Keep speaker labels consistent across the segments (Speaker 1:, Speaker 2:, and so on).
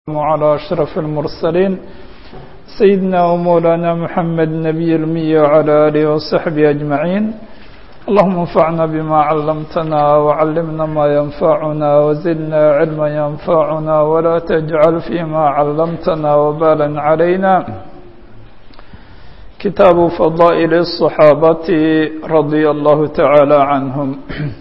Speaker 1: على أشرف المرسلين سيدنا ومولانا محمد نبي المي وعلى آله وصحبه أجمعين اللهم انفعنا بما علمتنا وعلمنا ما ينفعنا وزدنا علما ينفعنا ولا تجعل فيما علمتنا وبالا علينا كتاب فضائل الصحابة رضي الله تعالى عنهم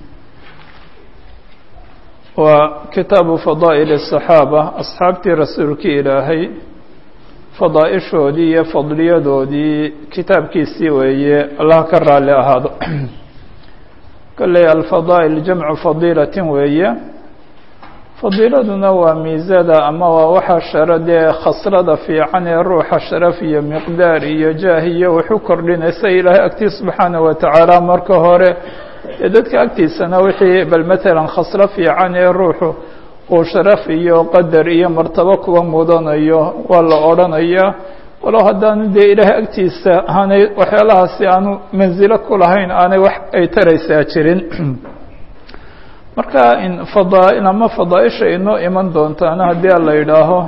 Speaker 1: waa kitaabu fadaa'il الصaxaaba asxaabtii rasuulkii ilaahay fadaaishoodii iyo fadliyadoodii kitaabkiisii weeye allah ka raali ahaado kolley alfadaa'il jamcu fadiilatin weeye fadiiladuna waa miisada ama waa waxa shara dee khaslada fiican ee ruuxa sharaf iyo miqdaar iyo jaah iyo wuxu kordhinaysa ilaahay agtii subxaanaه wa tacaala marka hore ee dadka agtiisana wixii bal matalan khaslo fiican ee ruuxu uu sharaf iyo qadar iyo martabo kuwa mudanayo waa la odhanayaa walow haddaanu dee ilaahay agtiisa aanay waxyaalahaasi aanu mansilo ku lahayn aanay wax ay taraysaa jirin marka in fadaa ama fadaaisha inoo iman doontaana haddii ala yidhaaho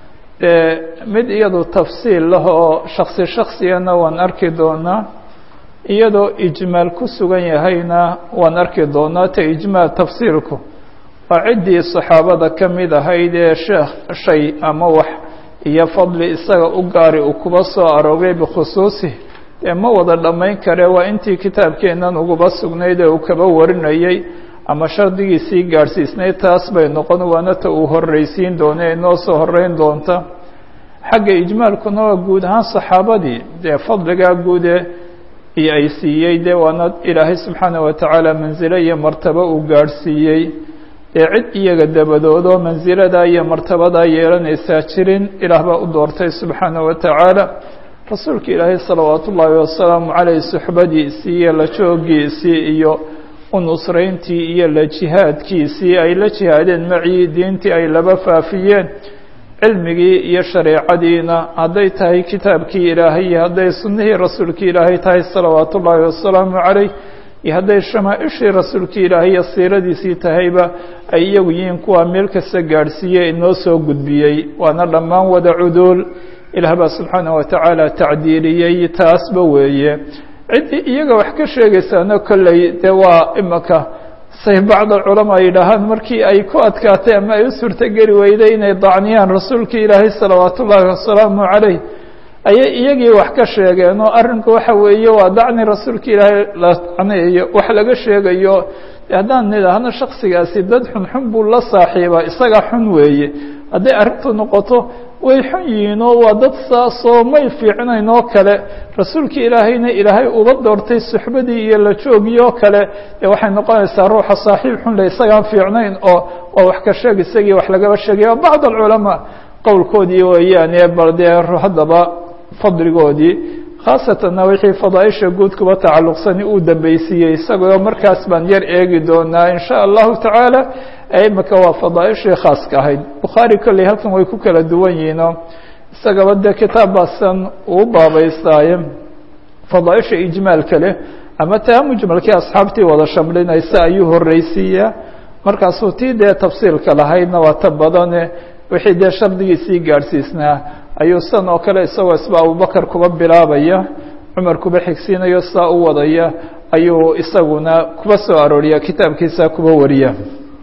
Speaker 1: dee mid iyadu tafsiil lah oo shaksi shaksigana waan arki doonaa iyadoo ijmaal ku sugan yahayna waan arki doonaa ta ijmaal tafsiirku waa ciddii saxaabada ka mid ahayd ee sheekh shay ama wax iyo fadli isaga u gaari uu kuba soo aroogay bikhusuusih dee ma wada dhammayn kare waa intii kitaabkeennan uguba sugnayd ee uu kaba warinayay ama shardigiisii gaadhsiisnayd taas bay noqon waana ta uu horreysiin doona ee noo soo horreyn doonta xagga ijmaalkuna waa guud ahaan saxaabadii dee fadligaa guude iyo ay siiyey dee waana ilaahay subxaanaه wa tacaala mansilo iyo martabo uu gaadhsiiyey dee cid iyaga dabadoodo mansiladaa iyo martabadaa yeelanaysaa jirin ilaah baa u doortay subxaanaه wa tacaala rasuulka ilaahay salawaat ullaahi wasalaamu caleyh suxbadiisii iyo la joogiisii iyo unusrayntii iyo la jihaadkiisii ay la jihaadeen macii diintii ay laba faafiyeen cilmigii iyo shareecadiina hadday tahay kitaabkii ilaahay iyo hadday sunnihii rasuulkii ilaahay tahay salawaat ullaahi wasalaamu caleyh iyo hadday shamaaishii rasuulkii ilaahay iyo siiradiisii tahayba ay iyagu yihiin kuwa meel kasta gaadhsiiye inoo soo gudbiyey waana dhammaan wada cuduul ilaah baa subxaanah wa tacaala tacdiiliyey taasba weeye ciddii iyaga wax ka sheegaysaana kolley dee waa imaka say bacd alculamaa yidhaahaan markii ay ku adkaatay ama ay u suurtogeli weyday inay dacniyaan rasuulkii ilaahay salawaat ullaahi wasalaamu caleyh ayay iyagii wax ka sheegeen oo arrinku waxa weeye waa dacni rasuulka ilaahay la dacnayayo wax laga sheegayo haddaan nidhaahno shaksigaasi dad xunxun buu la saaxiibaa isagaa xun weeye hadday arrintu noqoto way xun yihiin oo waa dad saasoo may fiicnayn oo kale rasuulkii ilaahayna ilaahay uga doortay suxbadii iyo la joogii oo kale dee waxay noqonaysaa ruuxa saaxiib xun le isagaan fiicnayn oo oo wax ka sheeg isagii wax lagaba sheegaya bacd alculamaa qowlkoodii weeyaane bal dee haddaba fadligoodii khaasatanna wixii fadaaisha guud kuba tacalluqsani uu dambaysiiyey isagoo markaas baan yar eegi doonaa in sha allahu tacaala imika waa fadaaishii khaaska ahayd bukhaari kolley halkan way ku kala duwan yihiinoo isagaba dee kitaab baasan uu baabaystaaye fadaaisha ijmaalka leh ama taa mujmalkii asxaabtii wada shamlinaysa ayuu horreysiiyaa markaasuu tii dee tafsiilka lahaydna waa ta badane wixii dee shardigiisii gaadhsiisnaa ayuu san oo kale isagoo isba abubakar kuba bilaabaya cumar kuba xigsiinayo saa u wadaya ayuu isaguna kuba soo arooriya kitaabkiisa kuba wariya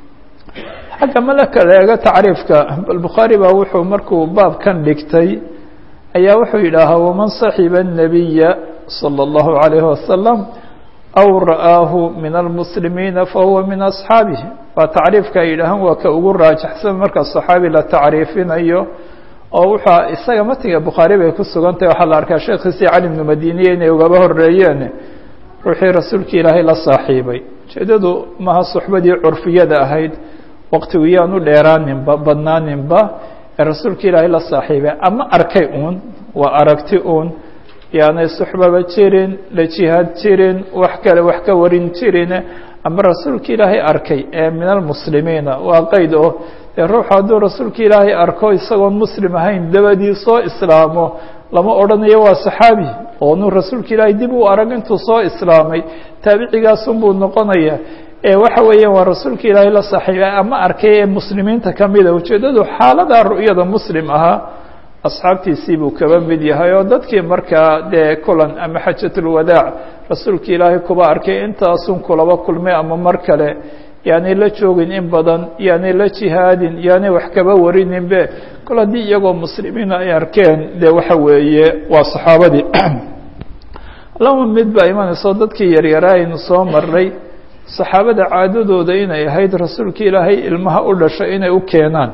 Speaker 1: xagga malaka la eego tacriifka bal bukhaari baa wuxuu markuu baabkan dhigtay ayaa wuxuu yidhaahaa waman saxiba الnabiya salى اllahu عalayh wasalam aw ra'aahu min almuslimiina fahuwa min asxaabihi waa tacriifka ay yidhaahaan waa ka ugu raajaxsan marka صaxaabi la tacriifinayo oo wuxua isaga matiga bukhaari bay ku sugan tahay waxaa la arkaa sheekhiisii cali bnu madiniye inay ugaba horeeyeen ruuxii rasuulka ilaahay la saaxiibay ujeedadu maha suxbadii curfiyada ahayd waqtigu yaanu dheeraaninba badnaaninba ee rasuulka ilaahay la saaxiibay ama arkay uun waa aragti uun yaanay suxbaba jirin la jihaad jirin wax kale wax ka warin jirin ama rasuulka ilaahay arkay ee min almuslimiina waa qeyd oo dee ruuxu hadduu rasuulka ilaahay arko isagoon muslim ahayn dabadii soo islaamo lama odhanayo waa saxaabi oo nu rasuulka ilaahay dib u arag intuu soo islaamay taabicigaasunbuu noqonaya ee waxa weeyaan waa rasuulka ilaahay la saaxiibay ama arkay ee muslimiinta kamida ujeeddadu xaaladaa ru'yada muslim ahaa asxaabtiisii buu kaba mid yahay oo dadkii markaa dee kulan ama xajatulwadaac rasuulka ilaahay kuba arkay intaasun kulaba kulmay ama mar kale yaanay la joogin in badan yaanay la jihaadin yaanay wax kaba warininbe kol haddii iyagoo muslimiina ay arkeen dee waxa weeye waa saxaabadii laba mid baa imanayso dadkii yaryaraa aynu soo maray saxaabada caadadooda inay ahayd rasuulka ilaahay ilmaha u dhashay inay u keenaan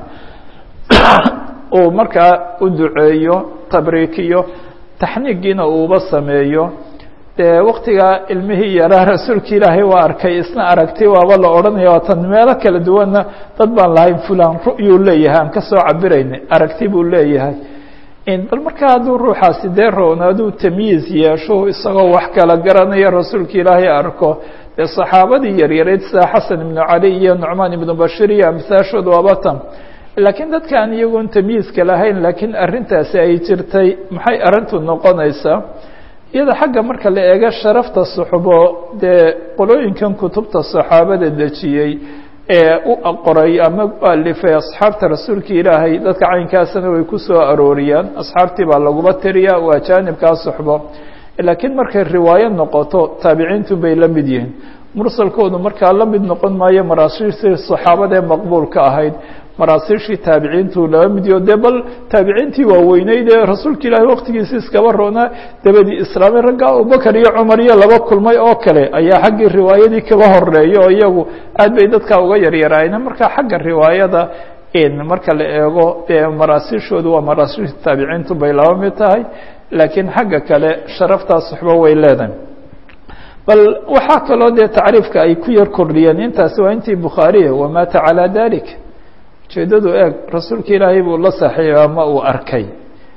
Speaker 1: uu markaa u duceeyo tabriikiyo taxniigiina uuba sameeyo dee waktigaa ilmihii yaraa rasuulka ilaahay waa arkay isna aragti waaba la odhanaya waatan meelo kala duwanna dad baan lahayn fulan ru'yuu leeyahay aan kasoo cabirayna aragti buu leeyahay bal markaa hadduu ruuxaasi dee roonaaduu tamyiiz yeesho isagoo wax kala garanaya rasuulka ilaahay arko dee saxaabadii yaryareyd sida xasan ibnu cali iyo nucmaan ibnu bashir iyo amsaashood waaba tan laakiin dadka aan iyagoon tamyiizka lahayn laakiin arrintaasi ay jirtay maxay arrintu noqonaysaa iyada xagga marka la eego sharafta suxbo dee qolooyinkan kutubta saxaabada dejiyey ee u qoray ama u alifay asxaabta rasuulka ilaahay dadka caynkaasna way ku soo arooriyaan asxaabtii baa laguma tiriya waa jaanibkaa suxbo laakiin markay riwaayo noqoto taabiciintu bay la mid yihiin mursalkoodu markaa la mid noqon maayo maraasiishii saxaabada ee maqbuulka ahayd maraasiishii taabiciintu laba midiyo dee bal taabiciintii waaweyneyd ee rasuulka ilaahay waktigiisi iskaba roonaa dabadii islaamay ragga abubakar iyo cumar iyo laba kulmay oo kale ayaa xaggii riwaayadii kaba horeeya oo iyagu aad bay dadka uga yaryaraayeen marka xagga riwaayada marka la eego dee maraasiishoodu waa maraasiishii taabiciintu bay laba mid tahay laakiin xagga kale sharaftaa suxbo way leedahay bal waxaa kaloo dee tacriifka ay ku yar kordhiyeen intaasi waa intii bukhaariya wamaata calaa dalik ujeeddadu eeg rasuulka ilaahay buu la saaxiibay ama uu arkay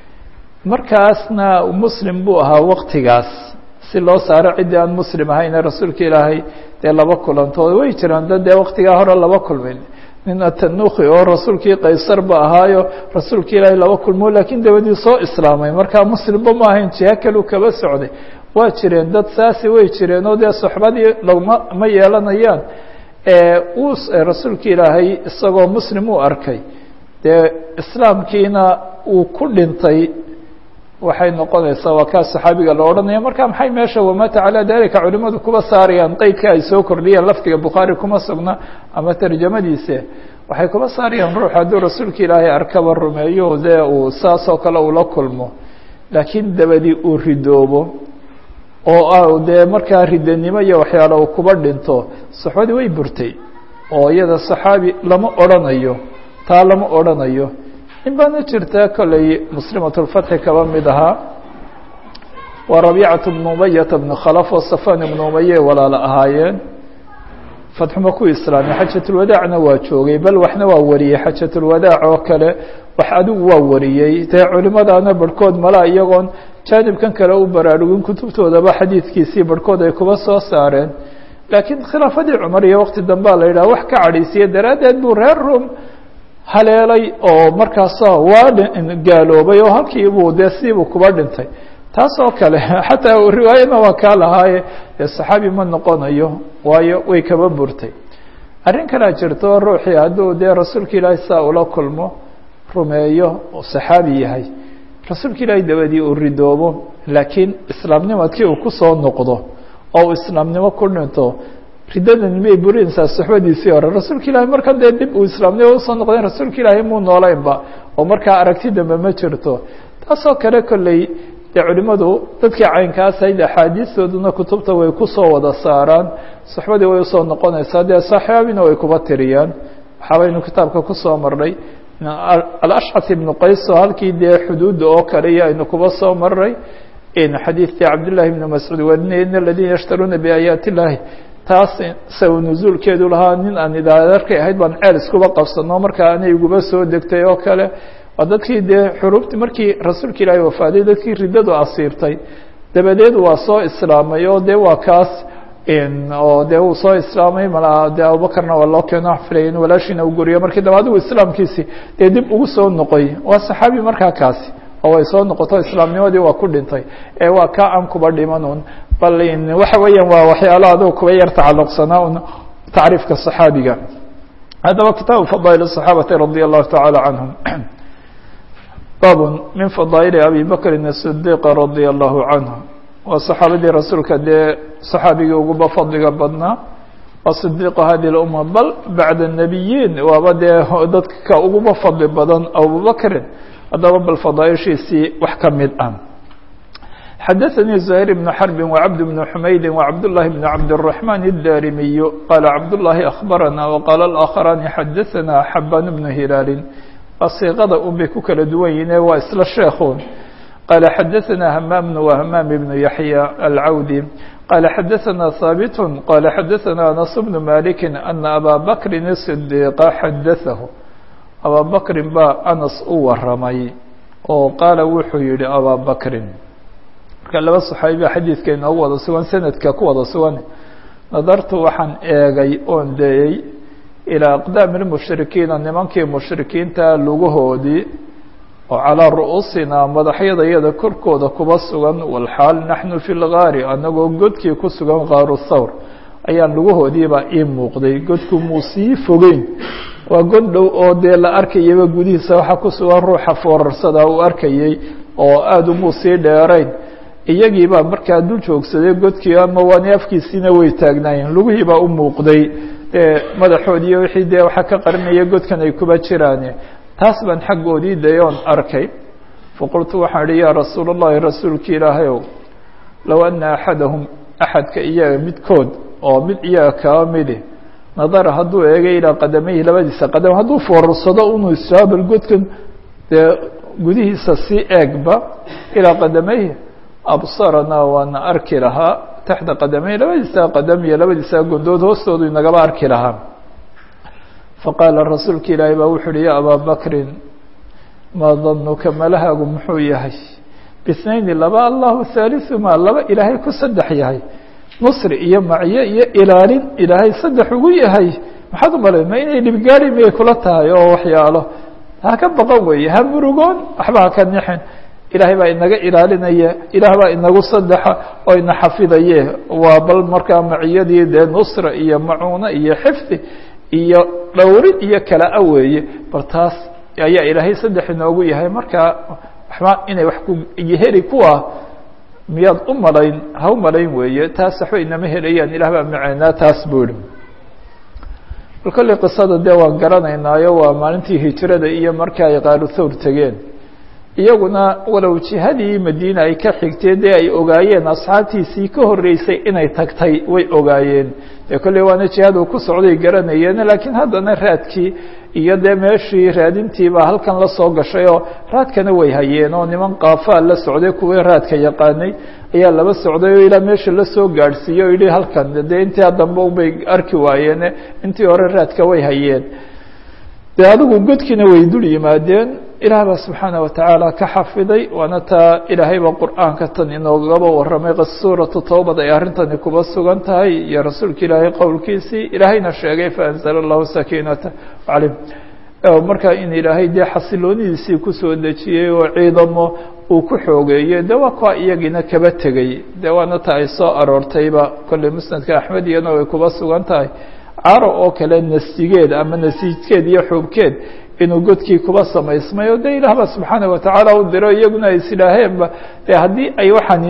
Speaker 1: markaasna muslim buu ahaa waktigaas si loo saaro ciddii aan muslim ahayne rasuulka ilaahay dee laba kulantood way jiraan dad dee waktigaa hore laba kulmin nin atanuki oo rasuulkii qaysar ba ahaayo rasuulka ilaahay laba kulmo laakiin dabadii soo islaamay markaa muslimba ma ahayn jiha kaleu kaba socday waa jireen dad saasi way jireen oo dee soxbadii lagma ma yeelanayaan uu rasuulka ilaahay isagoo muslim uu arkay dee islaamkiina uu ku dhintay waxay noqonaysaa waa kaa saxaabiga la odhanaya marka maxay meesha wamaata calaa dalika culimadu kuba saarayaan qeydka ay soo kordhiyeen lafdiga bukhaari kuma sugna ama tarjamadiise waxay kuba saarayaan ruux hadduu rasuulka ilaahay arkaba rumeeyo dee uu saasoo kale ula kulmo laakiin dabadii uu ridoobo oo dee markaa ridanimo iyo waxyaala uu kuba dhinto saxbadii way burtay oo iyada saxaabi lama odrhanayo taa lama odrhanayo in baana jirta kolley muslimatulfatxi kaba mid ahaa waa rabiicatu bnu umayata bnu khalaf oo safan ibnu umaye walaala ahaayeen fatxuma ku islaamay xajatulwadaacna waa joogay bal waxna waa wariyey xajatulwadaac oo kale wax adigu waa wariyey dee culimadaana barhkood malaa iyagoon jaanibkan kale u baraarugin kutubtoodaba xadiidkiisii barhkood ay kuba soo saareen laakiin khilaafadii cumar iyo waqti dambea la yidhaha wax ka cadhaysiye daraaddeed buu reer rum haleelay oo markaasa waa gaaloobay oo halkii buu dee siibuu kuba dhintay taas oo kale xataa riwaayadna waa kaa lahaaye dee saxaabi ma noqonayo waayo way kaba burtay arrin kalea jirto ruuxii hadduu dee rasuulka ilaahay saa ula kulmo rumeeyo oo saxaabi yahay rasuulka ilaahay dabadii uu ridoobo laakiin islaamnimadkii uu kusoo noqdo oo uu islaamnimo ku dhinto riddadan miyay burinaysaa suxbadiisii hore rasuulka ilaahay markan dee dib uu islaamnimo usoo noqdeen rasuulka ilaahay muu noolaynba oo markaa aragti dambe ma jirto taasoo kale kolley dee culimadu dadkii caynkaas ahayd axaadiistooduna kutubta way kusoo wada saaraan suxbadii way usoo noqonaysaa dee saxaabina way kuba tiriyaan waxaabaynu kitaabka kusoo marnay alashcat ibnu qays oo halkii dee xuduudda oo kale iyo aynu kuba soo maray xadiidkii cabdillahi ibni mascuud warinaya in aladiina yashtaruuna biaayaati illaahi taas saw nuzuulkeedu lahaa nin aan idaadarkay ahayd baan ceel iskuba qabsano markaa anay iguba soo degtay oo kale waa dadkii dee xuruubti markii rasuulka ilaahay wafaaday dadkii riddadu asiirtay dabadeed waa soo islaamay oo dee waa kaas oo dee uu soo islaamay malaa dee abubakarna waa loo keeno xafilay in walaashiina u guriyo markii dambe adigu islaamkiisi dee dib ugu soo noqoy waa saxaabi markaa kaasi oo ay soo noqoto islaamnimadii waa ku dhintay ee waa ka aan kuba dhiman un bal waxa weeyaan waa waxyaalo adigu kuba yar tacalluqsanaa un tacriifka صaxaabiga haddaba kitaabu fadaail الصaxaabati radي الlahu taعalى canهum bab min fadaaili abi bakrin الصdiq radي الlahu canه waa صaxaabadii rasuulka dee صaxaabigii uguba fadliga badnaa waa صdiq hadi اluma bal bacd الnabiyiin waaba dee dadka uguba fadli badan abubakrin haddaba bal fadaaishiisii wax ka mid ah xadaثnي زهير بن حرب وعبد بن حمyد وعبد الله بن عبد الرحمن الداrمي قال عبد الله أخبرنا وقال الآخران xدثنا حبان بن هلال صيqada un bay ku kala duwan yihin waa isla sheekun قال xدثنا همام وهمام بن يحيى العودي قال xدثنا ثابت قال xدثنا أنس بن مالك أن أbا بكر الصديق xدثه أbا بكر baa أنس u waramay oo qaala wuxuu yihi أbا بكر marka laba صaxaabiba xadiidka inoogu wada sugan sanadka ku wada sugan nadartu waxaan eegay oon dayey ilىa aqdaami اlmushrikiina nimankii mushrikiinta lugahoodii oo calىa ru'uusinaa madaxyada iyada korkooda kuba sugan walxaal naxnu fi lgaari anagoo godkii ku sugan kaaru thawr ayaan lugahoodiibaa ii muuqday godku muu sii fogeyn waa god dhow oo dee la arkayaba gudihiisa waxaa ku sugan ruuxa foorarsada uu arkayey oo aada umuu sii dheerayn iyagii baa markaa dul joogsaday godkii ama waani afkiisiina way taagnaayeen lugihii baa u muuqday madaxoodii iyo wixii dee waxaa ka qarinaya godkan ay kuba jiraan taas baan xaggoodii dayoon arkay faqultu waxaan idhi yaa rasuul اllahi rasuulki ilaahay ow low ana axadahum axadka iyaga midkood oo mid iyaga kaba midi nadara hadduu eegay ilaa qadamayhi labadiisa qadam hadduu foorarsado unu israabal godkan dee gudihiisa si eegba ilaa qadamayhi absaranaa waana arki lahaa taxta qadamey labadiisa qadam iyo labadiisa gondood hoostoodu inagaba arki lahaa faqaala rasuulka ilaahay baa wuxu uhi ya abaa bakrin maa danuka malahaagu muxuu yahay bisnayni laba allahu haaliثumaa laba ilaahay ku saddex yahay nusri iyo macyo iyo ilaalin ilaahay saddex ugu yahay maxaad u malay ma inay dhibgaari miyay kula tahay oo waxyaalo ha ka baqan weeye ha murugoon waxba ha ka nixin ilaahay baa inaga ilaalinaya ilaah baa inagu saddexa oo ina xafidaye waa bal markaa maciyadii dee nusra iyo macuuno iyo xifdi iyo dhowrid iyo kala-a weeye bal taas ayaa ilaahay saddex inoogu yahay markaa waxba inay wax ku heli kuwa miyaad u malayn ha u malayn weeye taas waxba inama helayaan ilah baa maceynaa taas buu ihi bal kolley qisada dee waan garanaynaayo waa maalintii hijrada iyo marka ay qaalu thawr tegeen iyaguna walow jihadii madiina ay ka xigtee dee ay ogaayeen asxaabtiisii ka horreysay inay tagtay way ogaayeen dee kolley waana jihad uu ku socday garanayeen laakiin haddana raadkii iyo dee meeshii raadintiibaa halkan la soo gashay oo raadkana way hayeen oo niman kaafaa la socday kuwii raadka yaqaanay ayaa laba socday oo ilaa meesha lasoo gaadhsiiyey o yihi halkan dee intii dambe ubay arki waayeen intii hore raadka way hayeen dee adigu godkiina way dul yimaadeen ilaah baa subxaana watacaala ka xafiday waana taa ilaahayba qur'aanka tan inoogaba warramay suuratu towbad ay arrintani kuba sugan tahay iyo rasuulka ilaahay qowlkiisii ilaahayna sheegay faanzala allahu sakiinata calayh markaa in ilaahay dee xasiloonidiisii kusoo dejiyey oo ciidamo uu ku xoogeeyey de waa kuwa iyagiina kaba tegay de waana ta ay soo aroortayba kolley musnadka axmed iyana way kuba sugan tahay caro oo kale nasigeed ama nasiijkeed iyo xuubkeed inuu godkii kuba samaysmay o de ilaah ba subxaana watacaala u diro iyaguna ay isidhaaheenba de haddii ay waxani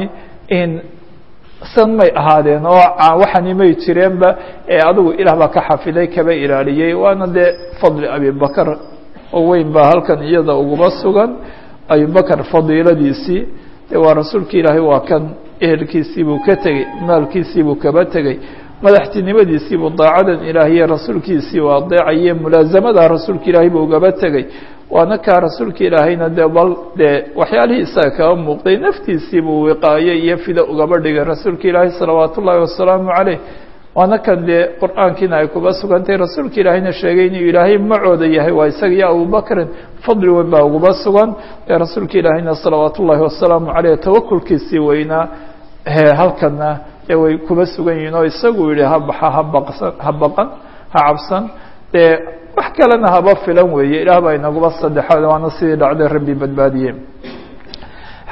Speaker 1: san may ahaadeen oo waxani may jireenba ee adigu ilaah baa ka xafiday kaba ilaaliyey waana dee fadli abibakar oo weyn baa halkan iyada uguba sugan abibakar fadiiladiisii de waa rasuulka ilaahay waa kan ehelkiisiibuu ka tegey maalkiisiibuu kaba tegey madaxtinimadiisiibuu daacadan ilaahiye rasuulkiisii u adeecaye mulaasamada rasuulka ilaahay buu ugaba tegey waana kaa rasuulka ilaahayna de bal dee waxyaalihii isaga kaba muuqday naftiisiibuu wiqaaye iyo fida ugaba dhigay rasuulka ilaahay salawaat ullaahi wasalaamu caleyh waana kan dee qur-aankiina ay kuba sugantahy rasuulka ilaahayna sheegay inuu ilaahay macooda yahay waa isaga iyo abubakrin fadli weyn baa uguba sugan ee rasuulka ilaahayna salawaat ullaahi wasalaamu caleyh tawakulkiisii weynaa halkana ee way kuba sugan yihiin oo isagu yihi habaxa habaqsan ha baqan ha cabsan dee wax kalena haba filan weeye ilaah baa inaguba saddexaad waana sidii dhacday rabbi badbaadiye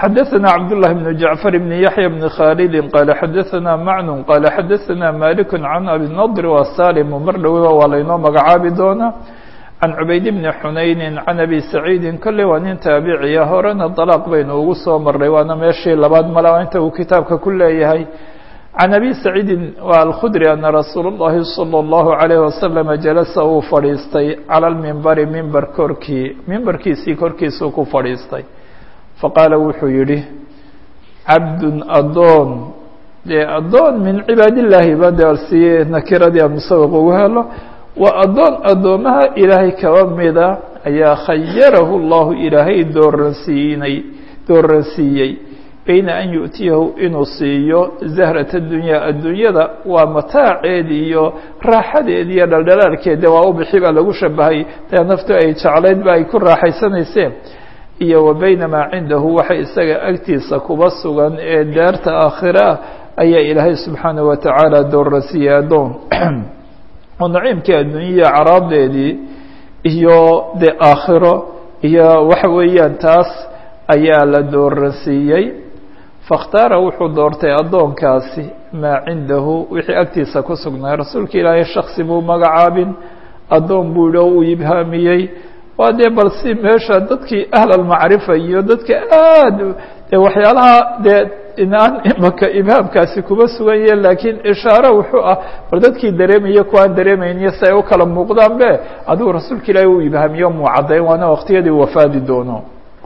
Speaker 1: xadaثna cabdاللahi بن jaعفر بن yaحyى بن khاldi qال xadaثna macن qال xadaثna malik can abi nadr wa salim mar dhowba waa laynoo magacaabi doonaa can cubayd bni xunayni can abi saciidi kolley waa nin taabiciya horena dalaaq baynu ugu soo maray waana meeshii labaad mala inta uu kitaabka ku leeyahay can abi saciidin waa alkhudri ana rasuul اllahi salى اllahu عalayh wasalam jalasa uu fadhiistay cala lmimbari mimber korkii mimbarkiisii korkiisuu ku fadhiistay faqaala wuxuu yidhi cabdun adoon dee addoon min cibaad illaahi ba de si nakiradii aan musawiq ugu helo waa addoon addoomaha ilaahay kaba mida ayaa khayarahu llahu ilaahay dooransiinay dooransiiyey bayna an yu'tiyahu inuu siiyo zahrata dunyaa adduunyada waa mataaceed iyo raaxadeed iyo dhaldhalaalkeeda waa u bixi baa lagu shabahay dee naftu ay jeclayd ba ay ku raaxaysanayseen iyo wa bayna maa cindahu waxa isaga agtiisa kuba sugan ee daarta aakhira ah ayaa ilaahay subxaanaه wa tacaala dooransiiyey addoon oo naciimkii adduunyaya caraadeedii iyo de aakhiro iyo waxa weeyaan taas ayaa la dooransiiyey faاkhtaara wuxuu doortay addoonkaasi maa cindahu wixii agtiisa ku sugnaa rasuulka ilaahay shaksi buu magacaabin addoon buu yihi oo uu ibhaamiyey waa dee bal si meesha dadkii ahlalmacrifa iyo dadka aad de waxyaalaha dee inaan imaka ibhaamkaasi kuba sugan yahe laakiin ishaaro wuxuu ah bal dadkii dareemaya kuwaan dareemayniyo si ay u kala muuqdaan be adigu rasuulka ilaahi uu ibhaamiyo muu caddayn waana waqtiyadii wafaadi doono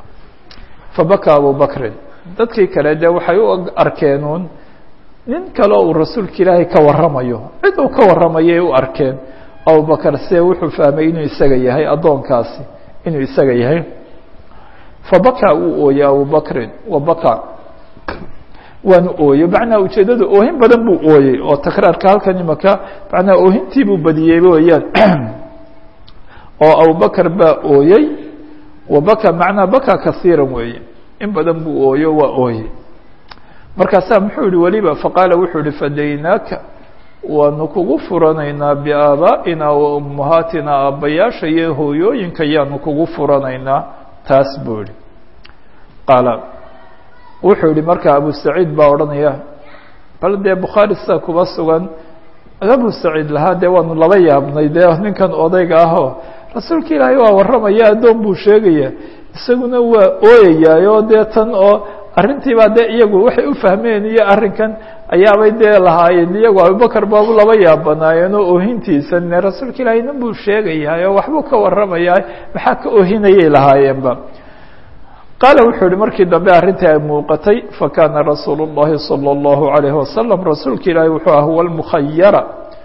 Speaker 1: fabaka abu bakrin dadkii kale de waxay u arkeenuun nin kale uu rasuulka ilaahay ka warramayo cid uu ka warramayay u arkeen abubakar se wuxuu fahmay inuu isaga yahay addoonkaasi inuu isaga yahay fabaka wuu ooyey abubakrin wabaka waanu ooyey macnaa ujeeddada oohin badan buu ooyey oo takraarka halkan imaka macnaa oohintii buu badiyey weyaan oo abubakar baa ooyey wabaka macnaa baka kasiiran weeye in badan buu ooyo waa ooyey markaasaa muxuu yihi weliba faqaala wuxuu yihi fadaynaaka waanu kugu furanaynaa biaabaa'ina wa ummahaatina aabbayaasha iyo hooyooyinka yaanu kugu furanaynaa taas buu yihi qaala wuxuu yihi markaa abu saciid baa odhanaya bal dee bukhaari sida kuba sugan abu saciid lahaa dee waanu laba yaabnay dee ninkan odayga ahoo rasuulka ilaahay waa warramaya addoon buu sheegaya isaguna waa ooyayaayoo dee tan oo arrintiibaa dee iyagu waxay u fahmeen iyo arrinkan ayaabay dee lahaayeen iyagu abubakar baabu laba yaabanaayeen oo oohintiisa ne rasuulka ilaahay nin buu sheegayahay oo waxbuu ka warramayaa maxaa ka oohinayay lahaayeenba qaala wuxuu yihi markii dambe arrintii ay muuqatay fakana rasuulu الlahi salى الlahu عalayه wasalam rasuulka ilaahay wuxuu ah huwa almukhayara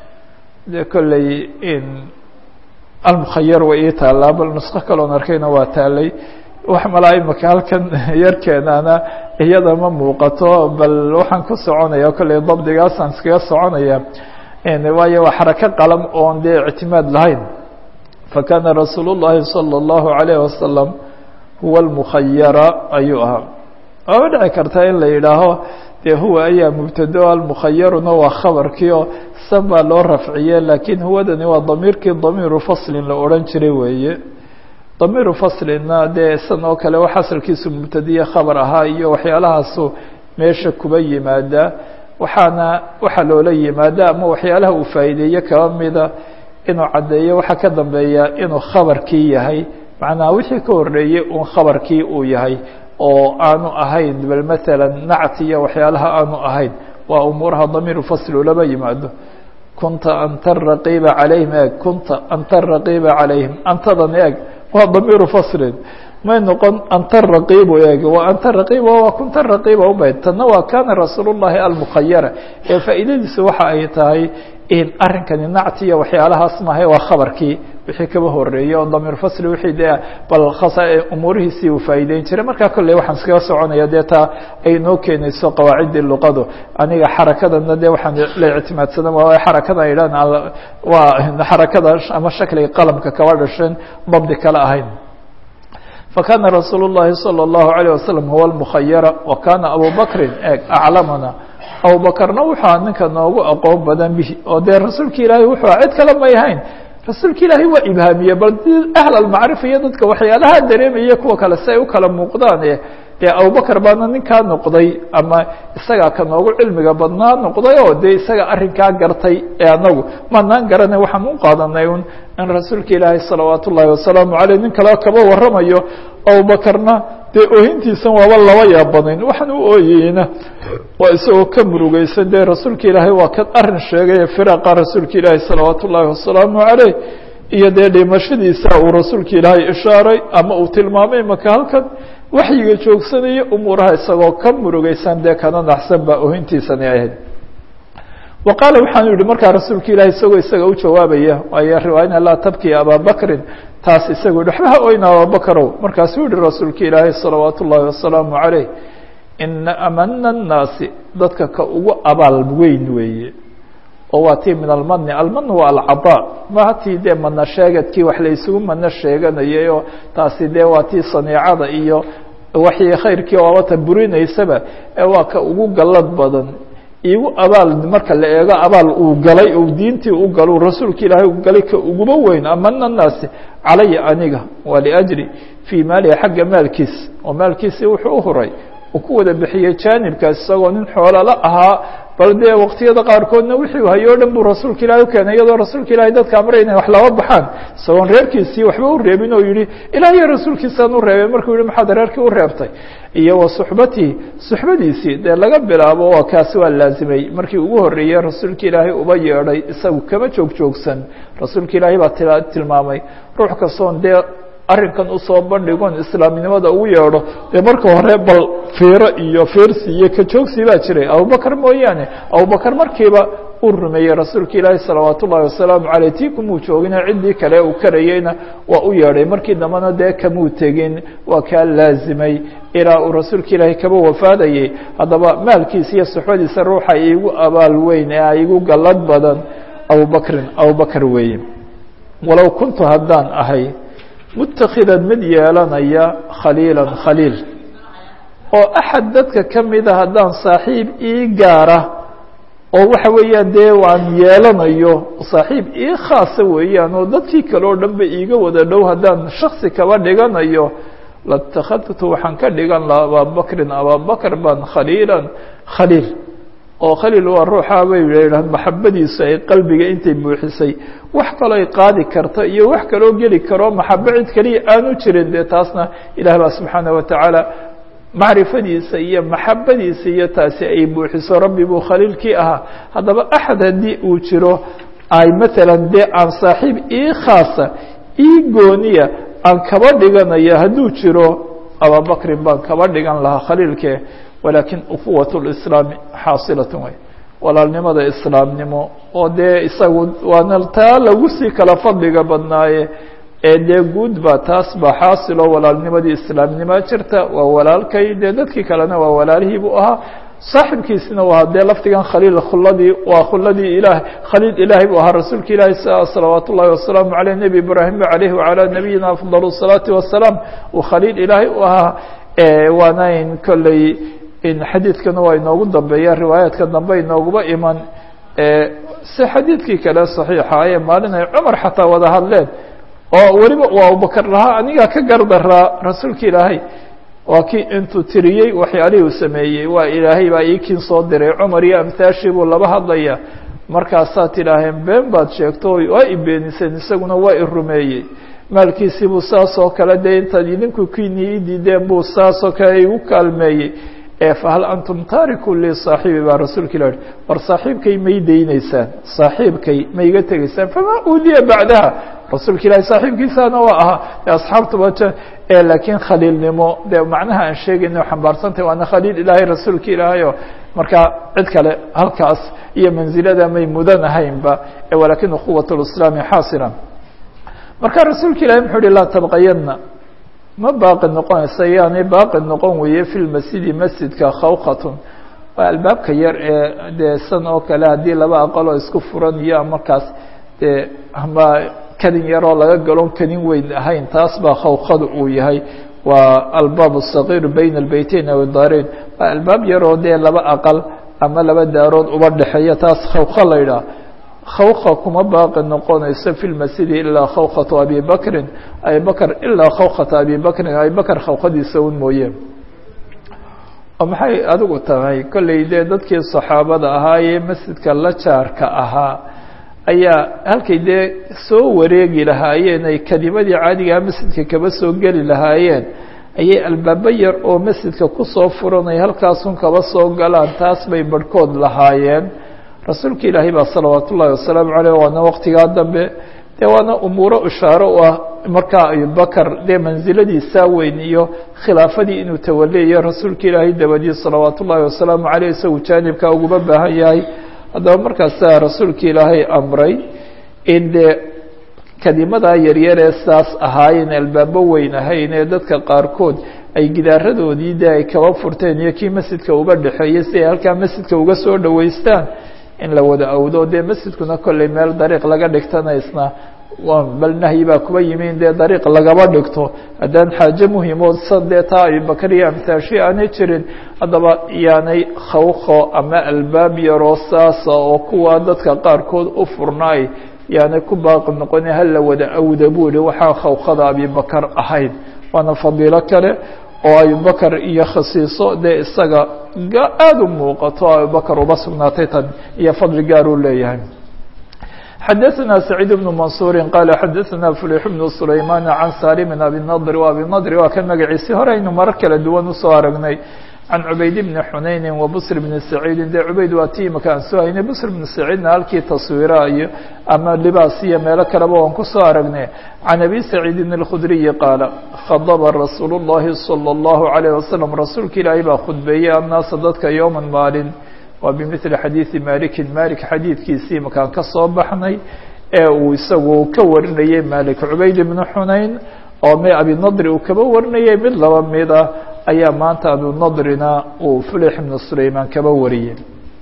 Speaker 1: dee kolley in almukhayar way ii taalaa bal nusqo kaloon arkayna waa taalay wax malaa imaka halkan yarkeenana iyada ma muuqato bal waxaan ku soconaya kolley dabdigaasaan iskaga soconaya waayo waa xarako qalam oon dee ictimaad lahayn fakana rasuul الlahi salى الlahu عalayه wasalam huwa almukhayara ayuu ahaa waaba dhici kartaa in la yidhaaho dee huwa ayaa mubtado almukhayaruna waa khabarkii oo san baa loo rafciye laakiin huwadani waa damiirkii damiiru faslin la odhan jiray weeye damiiru faslina dee san oo kale wax asalkiisu mubtadiye khabar ahaa iyo waxyaalahaasu meesha kuba yimaada waxaana waxaa loola yimaada ama waxyaalaha uu faa'iideeye kaba mida inuu caddeeyo waxaa ka dambeeya inuu khabarkii yahay macnaa wixii ka horreeyey uun khabarkii uu yahay oo aanu ahayn bal matala nacti iyo waxyaalaha aanu ahayn waa umuuraha damiiru fasl ulaba yimaado kunta anta raqiiba calayhim eeg kunta anta raqiiba calayhim antadan eeg waa damiiru faslin may noqon anta raqiibu eeg waa anta raqiiba waa kunta raqiiba ubayd tanna waa kana rasuul llahi almukhayara ee faa'iidadiisu waxa ay tahay in arrinkani nacti iyo waxyaalahaas maahay waa khabarkii wixii kaba horeeyey oo damiir fasli wixii dee bal khasa umuurihiisii uu faa'iideyn jiray markaa kolley waxaan iskaga soconaya dee taa ay noo keenayso qawaaciddii luqadu aniga xarakadana dee waxaan la ictimaadsana waa xarakada ay idhahan waa xarakada ama shakliga qalamka kaba dhashan dabdi kale ahayn fakana rasuul الlahi salى الlahu عalيه wasalam huwa اlmukhayara wa kana abu bakrin eeg aclamana abubakarna wuxua ninka noogu aqoon badan bihi oo dee rasuulka ilaahay wuxuu cid kale may ahayn rasuulka ilaahay waa ibhaamiye bal ahl almacrifa iyo dadka waxyaalaha dareemaya kuwa kale si ay u kala muuqdaan e dee abubakar baana ninkaa noqday ama isagaa ka noogu cilmiga badnaa noqday oo dee isaga arrinkaa gartay ee anagu maanaan garanay waxaan u qaadanay un in rasuulka ilaahay salawaat ullaahi wasalaamu caleyh nin kale kaba warramayo abubakarna dee oohintiisan waaba laba yaabanayn waxaan u ooyeyna waa isagoo ka murugeysan dee rasuulka ilaahay waa kan arrin sheegay firaqa rasuulka ilaahay salawaat ullaahi wasalaamu caleyh iyo dee dhimashadiisa uu rasuulka ilaahay ishaaray ama uu tilmaamay maka halkan waxyiga joogsanaya umuuraha isagoo ka murugeysan dee kana naxsan baa oohintiisani ahayd wa qaala waxaanu yihi markaa rasuulka ilahi isagoo isaga u jawaabaya waayo riwaayana laa tabki ababakrin taas isagu yihi waxba ha oyna ababakarow markaasuu yihi rasuulka ilaahay salawaat ullaahi wasalaamu caleyh ina amana الnaasi dadka ka ugu abaal weyn weeye oo waa tii min almani alman waa alcadaa maha tii dee mana sheegadkii wax la isugu mano sheeganayay oo taasi dee waa tii saniicada iyo waxii khayrkii oobata burinaysaba ee waa ka ugu gallad badan igu abaal marka la eego abaal uu galay uu diintii u galo rasuulka ilaahay u galay ka uguba weyn amana naasi calaya aniga waa liajri fii maalihi xagga maalkiis oo maalkiisii wuxuu u huray uu ku wada bixiyey jaanibkaas isagoo nin xoolala ahaa bal dee waqtiyada qaarkoodna wixii hayo o dhan buu rasuulka ilahay ukeenay iyadoo rasuulka ilahay dadka amray inay wax laba baxaan isagoon reerkiisii waxba u reebin oo yihi ilaah iyo rasuulkiisaan u reebay markuu yihi maxaad reerkii u reebtay iyo wa suxbatii suxbadiisii dee laga bilaabo waa kaasi waa laazimay markii ugu horreeyey rasuulka ilaahay uba yeedhay isagu kama joog joogsan rasuulka ilaahay baa tilmaamay ruux kastoon dee arrinkan usoo bandhigon islaamnimada ugu yeedho dee marka hore bal fiiro iyo fiirsi iyo kajoogsi baa jiray abubakar mooyaane abubakar markiiba uu rumeeyey rasuulka ilaahi salawaat ullahi wasalaamu caleyh tii kumuu joogina ciddii kale uu karayeyna waa u yeedhay markii dambena dee kamuu tegin waa kaa laazimay ilaa uu rasuulka ilaahay kaba wafaadayey haddaba maalkiisa iyo suxbadiisa ruuxa iigu abaal weyn ee igu gallad badan abubakrin abubakar weeye walow kuntu haddaan ahay mutakhidan mid yeelanaya khaliilan khaliil oo axad dadka ka mida haddaan saaxiib ii gaara oo waxa weeyaan dee waan yeelanayo saaxiib ii khaasa weeyaan oo dadkii kale oo dhan ba iiga wada dhow haddaan shaksi kaba dhiganayo latakhadtu waxaan ka dhigan laha ababakrin ababakr baan khaliilan khaliil oo khaliil waa ruuxa bay yidhahdaan maxabadiisu ay qalbiga intay buuxisay wax kaloo ay qaadi karto iyo wax kaloo geli karo maxabo cid keliya aanu jirin dee taasna ilaah baa subxaana watacaala macrifadiisa iyo maxabadiisa iyo taasi ay buuxiso rabbi buu khaliilkii ahaa haddaba axad haddii uu jiro ay maalan dee aan saaxiib ii khaasa ii gooniya aan kaba dhiganaya hadduu jiro ababakrin baan kaba dhigan lahaa khaliilke walakin ukuwat lislaami xaasilatun way walaalnimada islaamnimo oo dee isagu waana taa lagu sii kala fadliga badnaaye ee dee guud ba taas baa xaasilo walaalnimadii islaamnima jirta waa walaalkay dee dadkii kalena waa walaalihii buu ahaa saaxibkiisina waa dee lafdigan khaliil khuladii waa khuladii ilaah khaliil ilaahay buu ahaa rasuulka ilaahi salawaat ullahi wasalaamu aleyh nebi ibraahim aleyh wacalaa nabiyina afdal الsalaati wasalaam uu khaliil ilaahay u ahaa waanayn kolley xadiidkana waa inoogu dambeeya riwaayaadka dambe inooguba iman si xadiidkii kale صaxiixa ee maalin ay cumar xataa wada hadleen oo weliba uu abubakar lahaa anigaa ka gardaraa rasuulka ilaahay waa kii intuu tiriyey waxyaalihii uu sameeyey waa ilaahay baa iikiin soo diray cumar iyo amhaashii buu laba hadlaya markaasaad tidhaaheen been baad sheegto waa i beeniseen isaguna waa i rumeeyey maalkiisii buu saas oo kale dee intaad idinku kiini i diideen buu saas oo kale igu kaalmeeyey fahal antum taariku li saaxiibi baa rasuulka ilah war saaxiibkay may dayneysaan saaxiibkay ma iga tegeysaan famaa uudiya bacdaha rasuulka ilahi saaxiibkiisaana waa ahaa de asxaabtuba laakiin khaliilnimo dee macnaha aan sheegayno xambaarsantahy waana khaliil ilaahay rasuulka ilaahayo markaa cid kale halkaas iyo manzilada may mudan ahaynba walakin quwat lislaami xaasila marka rasuulka ilahi muxuu uhi laa tabqayana ma baaqi noqonaysa yaanay baaqi noqon weeye fi lmasjidi masjidka khawkatun waa albaabka yar ee dee san oo kale haddii laba aqaloo isku furan iyo markaas dee ama kadin yaroo laga galon kadin weyn ahayn taas baa khawkadu uu yahay waa albaab الصaغيir bayna الbeyteyn aw daareyn waa albaab yaroo dee laba aqal ama laba daarood uba dhexeeya taas khawka la yidhaah khawka kuma baaqi noqonayso fi lmasjidi ilaa khawkatu abi bakrin abi bakr ilaa khawkata abi bakrin abi bakr khawkadiisa un mooye oo maxay adigu tahay kollay dee dadkii saxaabada ahaa ee masjidka la jaarka ahaa ayaa halkay dee soo wareegi lahaayeen ay kelimadii caadigaa masjidka kaba soo geli lahaayeen ayay albaabo yar oo masjidka kusoo furan ay halkaasun kaba soo galaan taas bay barhkood lahaayeen rasuulka ilaahay baa salawaat ullaahi wasalaamu caleyh waana waqtigaa dambe dee waana umuuro ishaaro u ah markaa abubakar dee mansiladiisaa weyn iyo khilaafadii inuu tawaleeyo rasuulka ilaahay dabadii salawaat ullaahi wasalaamu caleyh isagu jaanibkaa uguma baahan yahay haddaba markaasaa rasuulka ilaahay amray in dee kelimadaa yaryaree saas ahaayeen albaabo weyn ahayn ee dadka qaarkood ay gidaaradoodii dee ay kaba furteen iyo kii masjidka uba dhexeeyey si ay halkaa masjidka uga soo dhoweystaan in la wada awdo dee masjidkuna kolley meel dariiq laga dhigtanaysna bal nahyi baa kuba yimin dee dariiq lagaba dhigto haddaan xaaje muhimood san dee taa abibakar iyo amtaashi aanay jirin haddaba yaanay khawqo ama albaab yaroo saasa oo kuwa dadka qaarkood u furnaay yaanay ku baaqi noqoni hala wada awda buu ihi waxaa khawqada abibakar ahayd waana fadiilo kale oo abubakar iyo khasiiso dee isaga aada u muuqato abubakar uba sugnaatay tan iyo fadli gaar uu leeyahay xadaثna سacيid بن maنصuuri qaala xadaثna فlix بن سulayman can salim abi nadr abi nadr waa kan magaciisi hore aynu marar kala duwan usoo aragnay can cubayd bni xunayni wa bsr bni saciidi dee cubayd waa ti imaka aan soo haynay bsr bni saciidna halkii taswiira iyo ama libaas iyo meelo kaleba waan kusoo aragnay can abi saciidin اlkhudriyi qaala khadba rasuul الlahi salى الlahu عalيه wasalam rasuulka ilaahay baa khudbeeyey annaasa dadka yowma maalin waa bimili xadiidi malikin malik xadiidkiisii makaan ka soo baxnay ee uu isagu ka warinayey malik cubayd bni xunayn oo m abinadri uu kaba warinayay mid laba mid ah ayaa maanta abinadrina uu fulix ibnu sulaymaan kaba wariyey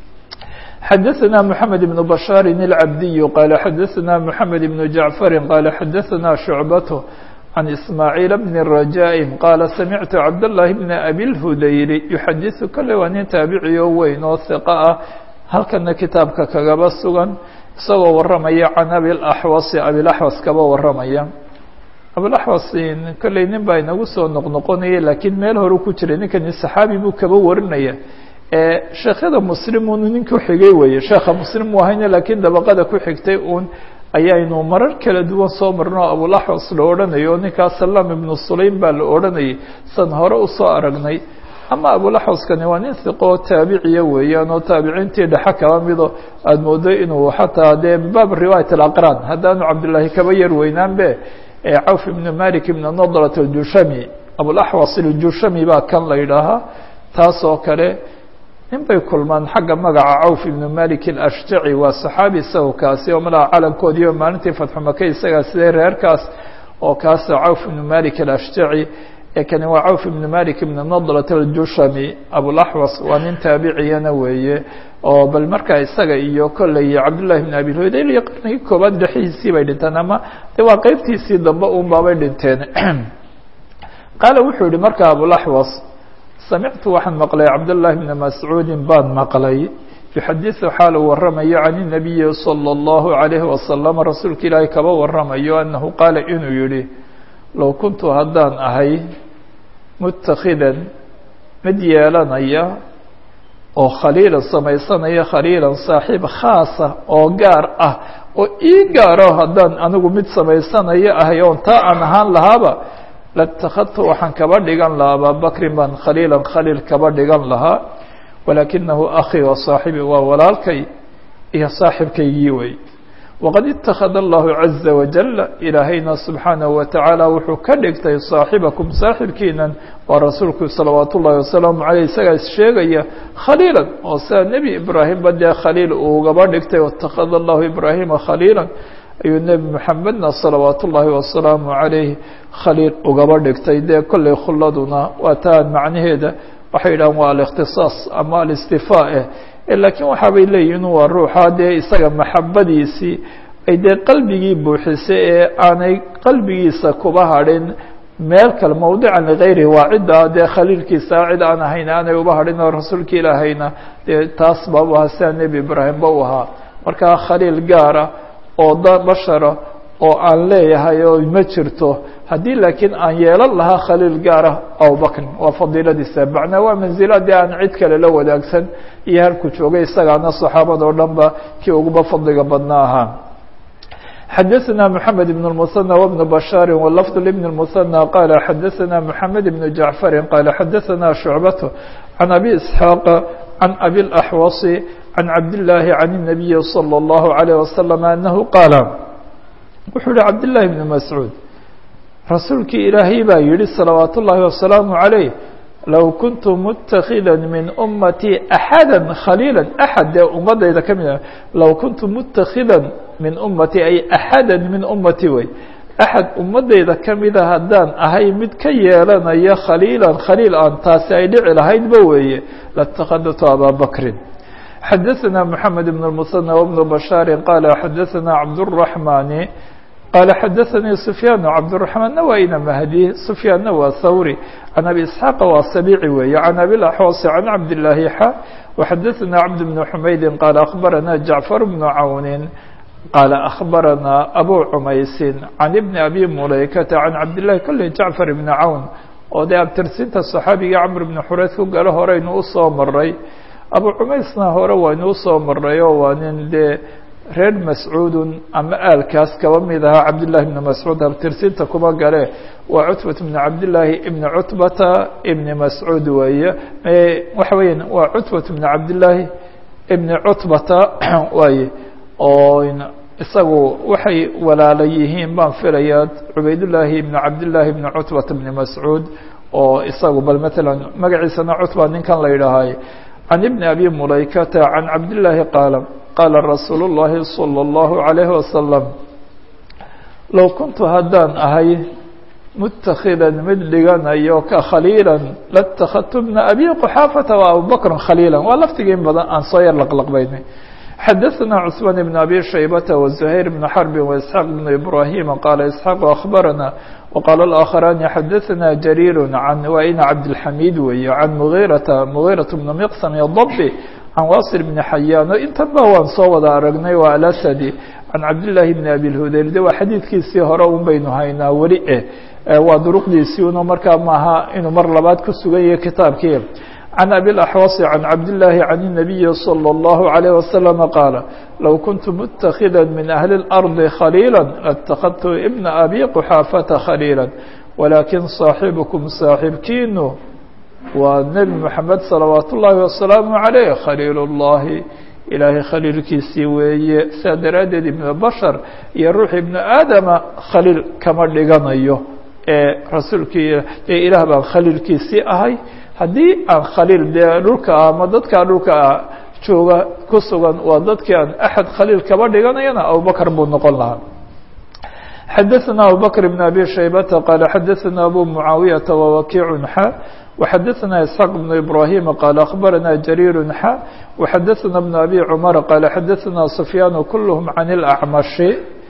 Speaker 1: xadaثna mحamed بن bashاr الcabdiy qaala xadaثna mحamed بن jaعfari qaala xadaثna shucbat عن إسماعيل بن الرجاء قال سمعت عبد الله بن أبي الهdayr يحadiث kale waa nin taaبiciyo weyn oo ثiقة ah halkana kitaabka kagaba sugan isagoo waramaya can abiاأxwas abiاأxwas kaba waramaya abiاأxwas kolley nin baa inagu soo noqnoqonaya lakiin meel horu ku jiray ninkani صaxaabi buu kaba warinaya sheekyada mslim un nin ku xigay weye sheekha mslim u ahayna lakiin dabaqada ku xigtay un ayaynu marar kala duwan soo marno abulaxwas la odhanayo ninkaas salaam ibnu sulaym baa la odhanayay san hore usoo aragnay ama abulaxwaskani waa nin hiqoo taabiciya weeyaan oo taabiciintii dhexe kaba mido aada moodo inuu xataa dee baab riwaayat alaqraan haddaanu cabdillaahi kaba yar weynaanbe cawf ibnu malik ibnu nadrat aljushami abulaxwas aljushami baa kan la yidhaahaa taas oo kale nin bay kulmaan xagga magaca cawf ibnu malik alashjaci waa saxaabi isago kaasi oo malaha calankoodiiyo maalintii fatxu maka isagaa sidee reerkaas oo kaasa cawf ibnu malik alashjaci ee kani waa cawf ibnu malik ibnu nadrat aljushami abulaxwas waa nin taabiciyana weeye oo bal markaa isaga iyo kolley cabdullahi bn abi hoydayl iyo qarnigii koobaad dhexihiisii bay dhinteen ama de waa qeybtiisii dambe un baabay dhinteen qaala wuxuu yihi marka abulaxwas samictu waxaan maqlay cabdالlahi bna mascuudi baan maqlay yuxadiثu xaal uu waramayo can الnabiyi salى الlahu عalayhi wasalam rasuulka ilaahay kaba waramayo anahu qaala inuu yihi low kuntu haddaan ahay mutakhidan mid yeelanaya oo khaliilan samaysanaya khaliilan saaxiib khaasa oo gaar ah oo ii gaaro haddaan anigu mid samaysanayo ahay oon taa aan ahaan lahaaba latakadtu waxaan kaba dhigan lahaa ababakrin baan khaliilan khaliil kaba dhigan lahaa walaakinahu akii wa saaxibi waa walaalkay iyo saaxibkaygii wey waqad itakada allahu caza wajala ilaahayna subxaanahu watacaala wuxuu ka dhigtay saaxibakum saaxibkiinan waa rasuulku salawaat ullahi wasalaamu caleyh isagaa issheegaya khaliilan oo sida nebi ibraahimba dee khaliil uu ugaba dhigtay watakada allahu ibraahima khaliila ayuu nebi moxamedna salawaat ullaahi wasalaamu calayh khaliil ugaba dhigtay dee kolley khulladuna waa taan macnaheeda waxay yidhahaan waa alikhtisaas ama alistifaa eh laakiin waxaabay leeyihin waa ruuxa dee isaga maxabadiisii ay dee qalbigii buuxisay ee aanay qalbigiisa kuba hadhin meel kale mawdican ligayrihi waa cidda dee khaliilkiisa cid aan ahayn aanay uba hadhin oo rasuulka ilaahayna dee taas baabu ahaa sida nebi ibraahimba u ahaa markaa khaliil gaara oo da bashara oo aan leeyahay oo ma jirto haddii laakiin aan yeelan lahaa khaliil gaara abubakrin waa fadiiladiisa macnaa waa manziladii aan cid kale la wadaagsan iyo halku joogay isagaana saxaabada o dhan ba kii uguba fadliga badna ahaa xadaثna mحamed بن المثنى وبن بشhاr واللفظ لبن المثنى qال xadaثna محamed بن جعفر qال xadaثna شhuعبة عن أbي إسحاaq عن أbي الأحوص عن cabd اللahi عن النبي صلى الله عليه وسلم أنه qاaل wuxuu hi cabd للahi بن مسعوud rasuulkii ilaahay baa yihi صلaوaaت الlahi وaسلaaم عليه low kuntu mutakida min umatي أxada khaliila أxad dee ummadayda ka mid low kuntu mutakida min umatي ay أxada min umati wey أxad ummadayda kamida haddaan ahay mid ka yeelanaya khaliila khaliil aan taasi ay dhici lahaydba weeye latakadtu abaa bakrin xadaثna mحamed بن المثنى وبن بشhاr qala xadaثna cabdالرحمن qال xadaثnii سفyاn cabdالرحمaنna waa ina mahdi سفyaanna waa hawrي عan أbي إسحاaq waa saبيci weeye عan أbي الأحوص عan cabdاللahi xa وxadaثna cبد بن حmaydi qال أخbarana جaعفر بن cawn qال أخbarana أbو cmaysi عan بن أbي mulayكةa عan cabdالlahi kole جaعفر بن cawn oo dee abtirsinta صaxaabiga cمr بن xurayd ku galo horeynu usoo maray abu cumaysna hore waynu usoo maray oo waa nin dee reer mascuudun ama aalkaas kaba mid ahaa cabdالlahi بn mascuud abtirsinta kuma gale waa cutbat bn cabdالlaahi ibn cutbata ibn mascuud weeye waxa weya waa cutbat bn cabdالlaahi ibn cutbata waaye oo isagu waxay walaala yihiin baan filaya cubaydullaahi ibn cabdالlaahi ibn cutbata ibn mascuud oo isagu bal matalan magaciisana cutba ninkan la yidhaahay can ibn abi mulaykata can cabdالlaahi qaala qaala rasuulu الlahi salى الlahu عalayhi wasalam low kuntu haddaan ahay mutakida mid dhiganayo ka khaliila latakadtu bna abi quxaafata wa abubakra khaliila waa laftigii in badan aan soo yar laqlaqbaynay xadaثna cثmaan بn abi shaybata وزuhayr bn xrbi وإسxaaq bn ibrahima qaala isxaaq akhbarana وqaala اlآakharani xadaثna jariir can waina cabdالxamiid weeye can mugiirata mugiiraة bn miqsam dabi can wasil bn xayaano intanba waan soo wada aragnay waa alasadi can cabdالlahi bn abi اlhudayr de waa xadiidkiisii hore un baynu haynaa weli eh waa duruqdiisii uno markaa maaha inuu mar labaad ku sugan yahay kitaabkii can abi اlaxwasi can cabdالlahi can الnabiyi salى الlahu عalيه wasalam qaala low kuntu mutakida min ahli اlarضi khaliila latakadtu ibna abi quxaafata khaliila walakin صaaxibukum saaxibkiinu waa nebi moxamed salawaat ullaahi wasalaamu عaleyh khaliil اllahi ilaahay khaliilkiisii weeye sidaa daraaddeed ibnu bashar iyo ruux ibnu aadama khaliil kama dhiganayo ee rasuulkii ee ilaah baan khaliilkiisii ahay haddii aan khaliil dee dhulka ama dadkaa dhulka jooga ku sugan waa dadkii aan axad khaliil kaba dhiganayana abubakr buu noqon lahaa xadaثna abubakr bn abi shaybata qaala xadaثna abu mucaawiyaةa wawakiicu xa وxadaثna isxaaq bn ibrahim qaala akhbarana jariir xa وxadaثna bn abi cmar qaala xadaثna sufyaan kulhm can اlأcmashi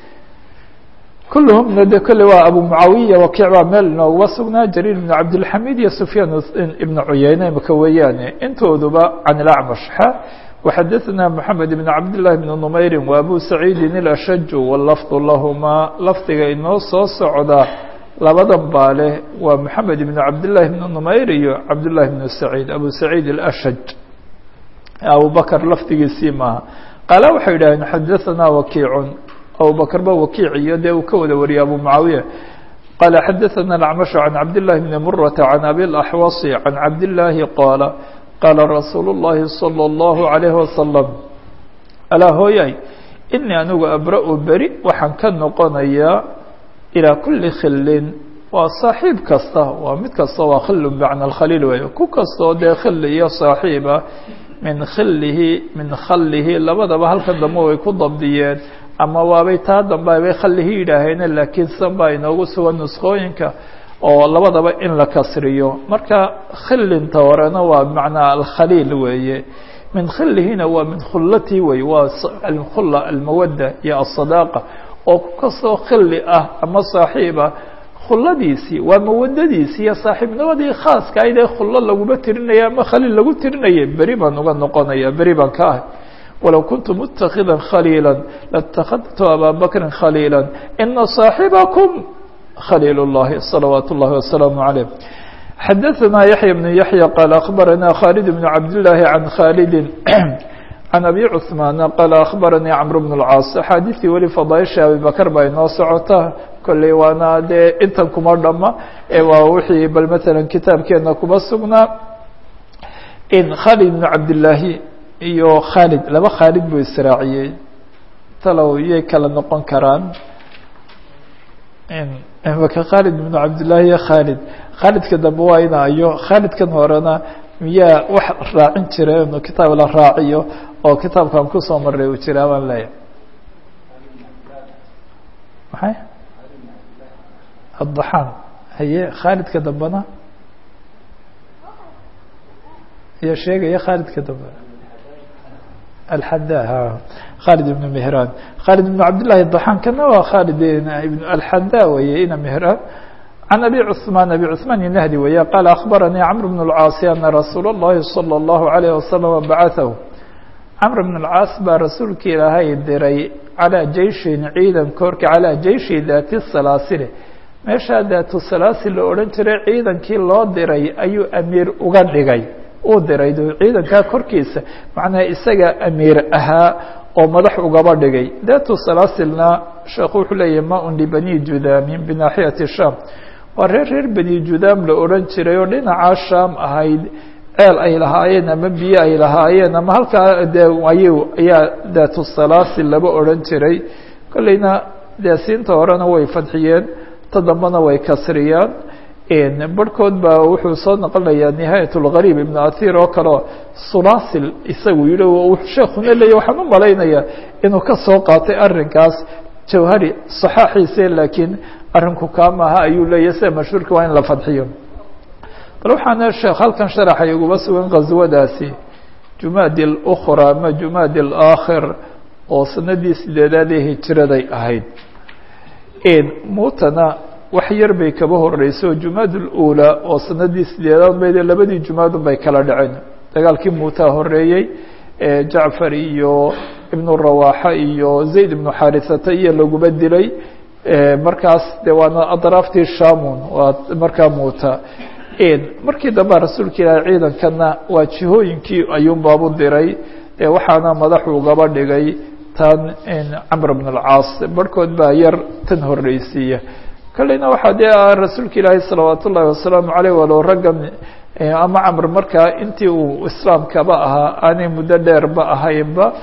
Speaker 1: kulhmna de kole waa abu mucaawiya wakiic baa meel inooga sugnaa jariir bn cabdilxamid iyo sufyaan ibn cuyeyne imaka weeyaane intooduba can اlacmash xa وxadaثna mحamed bn cabdالlahi bn nmayri wa abu saciidi اlashaju wاlafظ lahumaa lafdiga inoo soo socda labadan baa leh waa mحamed bn cabdالlahi bn nmayr iyo cabdالlahi bn saciid abu saciid اlashaj abu bakr lafdigiisii maaha qaala waxay yidhaaheen xadaثna wakiic abubakr ba wakiic iyo dee uu ka wada wariyay abu mucaawiya qaala xadaثna اlacmash can cabdالlahi bni murata can abi اlaxwasi can cabdالlahi qaala qaala rasuulu الlahi salى الlahu عalayhi wasalam alaa hooyay inii anigu abra-u beri waxaan ka noqonayaa ilaa kuli khilin waa saaxiib kasta waa mid kasta waa khilu bmacna khaliil weeye ku kastoo dee khili iyo saaxiiba min khilihi min khalihi labadaba halkan dambe way ku dabdiyeen ama waabay taa dambe bay khalihi yidhaaheene laakiin san baa inoogu sugan nusqooyinka oo labadaba in la kasriyo marka khilinta horena waa bmacnaa alkhaliil weeye min khilihina waa min khulatii wey waa alkhula almawadda iyo aلsadaaqa oo ku kastoo khili ah ama saaxiiba khuladiisii waa mawadadiisii iyo saaxiibnimadii khaaska aydee khulo laguma tirinaya ama khaliil lagu tirinaya beri baan uga noqonaya beri baan ka ahay walow kuntu mutakida khaliila latakadtu abaa bakri khaliila ina صaaxibakum khaliil الlahi salawaat الlahi wasalaamu عaleyh xadaثna yaحya بن yaحya qaal akhbarana khaalid بn cabdالlahi can khaalidi can abi cثmaana qaala akhbaranii cmr bn اlcaas axaadiثii weli fadaaisha abibakr baa inoo socota kolley waana dee intan kuma dhama ee waa wixii bal matalan kitaabkeena kuma sugnaa in khaalid bn cabdillaahi iyo khaalid laba khaalid buu israaciyey talow yay kala noqon karaan maka khaalid bn cabdillaahi iyo khaalid khaalidka dambe waa ina iyo khaalidkan horena miyaa wax raacin jira inu kitaab la raaciyo oo kitaabkan kusoo maray uu jiraa baan leeyahay maxay addaxaan haye khaalidka dambena iyo sheegaya khaalidka dambe alxada ha khaalid ibn mehraan khaalid ibn cabdillahi daxaan kana waa khaalid alxada weye ina mehraan can abi cثmaan abi cثmaan inahdi weeye qaala akhbaranii cmr bn اlcaasi ana rasuul اllahi salى اllahu عalayه wasalama bacaaثahu camr bn اlcaas baa rasuulka ilaahay diray calىa jeyshin ciidan korka calىa jeyshi daati salaasile meeshaa daatu salaasil la odhan jiray ciidankii loo diray ayuu amiir uga dhigay uu diray ciidankaa korkiisa macnaha isaga amiir ahaa oo madax ugaba dhigay daatu salaasilna sheekhu wuxuu leeyahy ma-un libani judaamin binaaxiyati sham waa reer reer beni judaam la odhan jiray oo dhinacaa shaam ahayd ceel ay lahaayeen ama biyo ay lahaayeen ama halkaa de ay ayaa daatu salaasil laba odhan jiray kolleyna dee siinta horena way fadxiyeen ta dambena way kasriyaan barhkood baa wuxuu soo noqonayaa nihaayat اlgariib ibn athir oo kaleo sulaasil isagu yihi sheekuna leeya waxaan u malaynayaa inuu ka soo qaatay arrinkaas jawhari صaxaaxiise laakiin arrinku kaamaha ayuu leeyahy sida mashhuurka waa in la fadxiyo bal waxaana sheekh halkan sharaxay uguba sugan qaswadaasi jumaadi اlأkhra ama jumaadi اlaakhir oo sanadii sideedaad ee hijiraday ahayd muutana wax yar bay kaba horeyso jumaad اlأulى oo sanadii sideedaad bayde labadii jumaadun bay kala dhaceen dagaalkii muutaa horeeyey jacfar iyo ibn rawaxa iyo zayd ibnu xarisata iyo laguba dilay markaas de waana adraaftii shamun waa markaa muuta markii dambea rasuulka ilaahay ciidankana waa jihooyinkii ayuun baabu diray waxaana madaxu ugaba dhigay tan camr bn اlcaas barhkood baa yar tan horeysiiya kolleyna waxaa dee rasuulka ilaahay salawaat ullahi wasalaamu aleyh walow raggan ama camr markaa intii uu islaamkaba ahaa aanay muddo dheerba ahaynba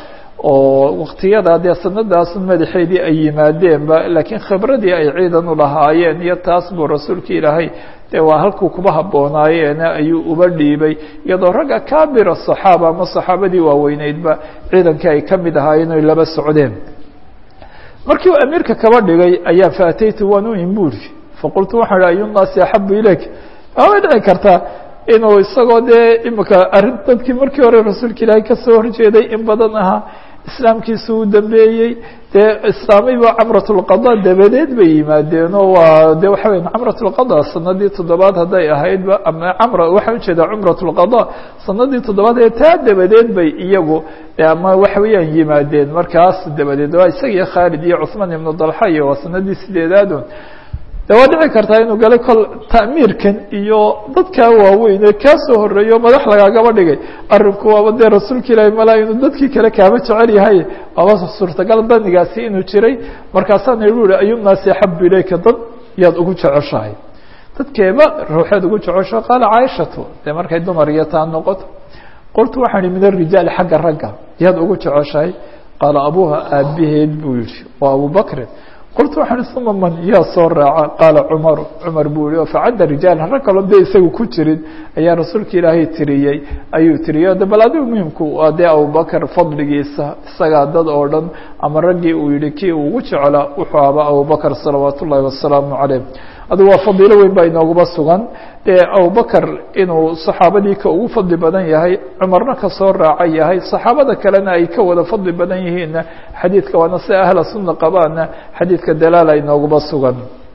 Speaker 1: oo waktiyada dee sanadaas madaxeedii ay yimaadeenba laakiin khibradii ay ciidan u lahaayeen iyo taas buu rasuulka ilaahay dee waa halkuu kuba habboonaayeen ayuu uba dhiibay iyadoo ragga kabira صaxaaba ama saxaabadii waaweyneydba ciidankii ay ka mid ahaayeen oy laba socdeen markii uu amiirka kaba dhigay ayaa faataytu waan u imbuuri faqultu waxaan ihi ayunaasi axabu ilayk waabay dhici kartaa inuu isagoo dee imika arrin dadkii markii hore rasuulka ilaahay kasoo horjeeday in badan ahaa islaamkiisa uu dambeeyey dee islaamayba camrat lqada dabadeed bay yimaadeenoo waa de waxa weya camrat lqada sanadii toddobaad hadday ahaydba ama camra waxaa ujeedaa cumrat lqada sanadii toddobaad ee taa dabadeed bay iyagu ama waxa weeyaan yimaadeen markaas dabadeed waa isaga iyo khaalid iyo cuثmaan ibnu dalxa iyo waa sanadii sideedaadun de waa dhici kartaa inuu galay kol ta'miirkan iyo dadkaa waaweyn ee kaa soo horeeyo madax lagaagaba dhigay arrinku waaba dee rasuulka ilaahi malaa inuu dadkii kale kaaba jecel yahay waaba suurtagal danigaasi inuu jiray markaasaana igu yihi ayunaasi axabu ilayka dad yaad ugu jeceshahay dadkeeba ruuxeed ugu jeceshaha qaala caaishatu dee markay dumar iyo taa noqoto qultu waxaan ihi min arijaali xagga ragga yaad ugu jeceshahay qaala abuha aabaheed buu yihi waa abubakrin qultu waxaan ihi uma man yaa soo raaca qaala cumaru cumar buu yihi oo facadda rijaal rag kaloo dee isaga ku jirin ayaa rasuulka ilaahay tiriyey ayuu tiriyey de bal adigu muhimku waa dee abubakar fadligiisa isagaa dad oo dhan ama raggii uu yihi kii uu ugu jeclaa wuxuu ahaa abubakar salawaat ullaahi wasalaamu caleyh adigu waa fadiilo weyn baa inooguba sugan dee abubakar inuu saxaabadii ka ugu fadli badan yahay cumarna kasoo raaca yahay saxaabada kalena ay ka wada fadli badan yihiinna xadiidka waana si ahla sunna qabaana xadiidka dalaala inooguba sugan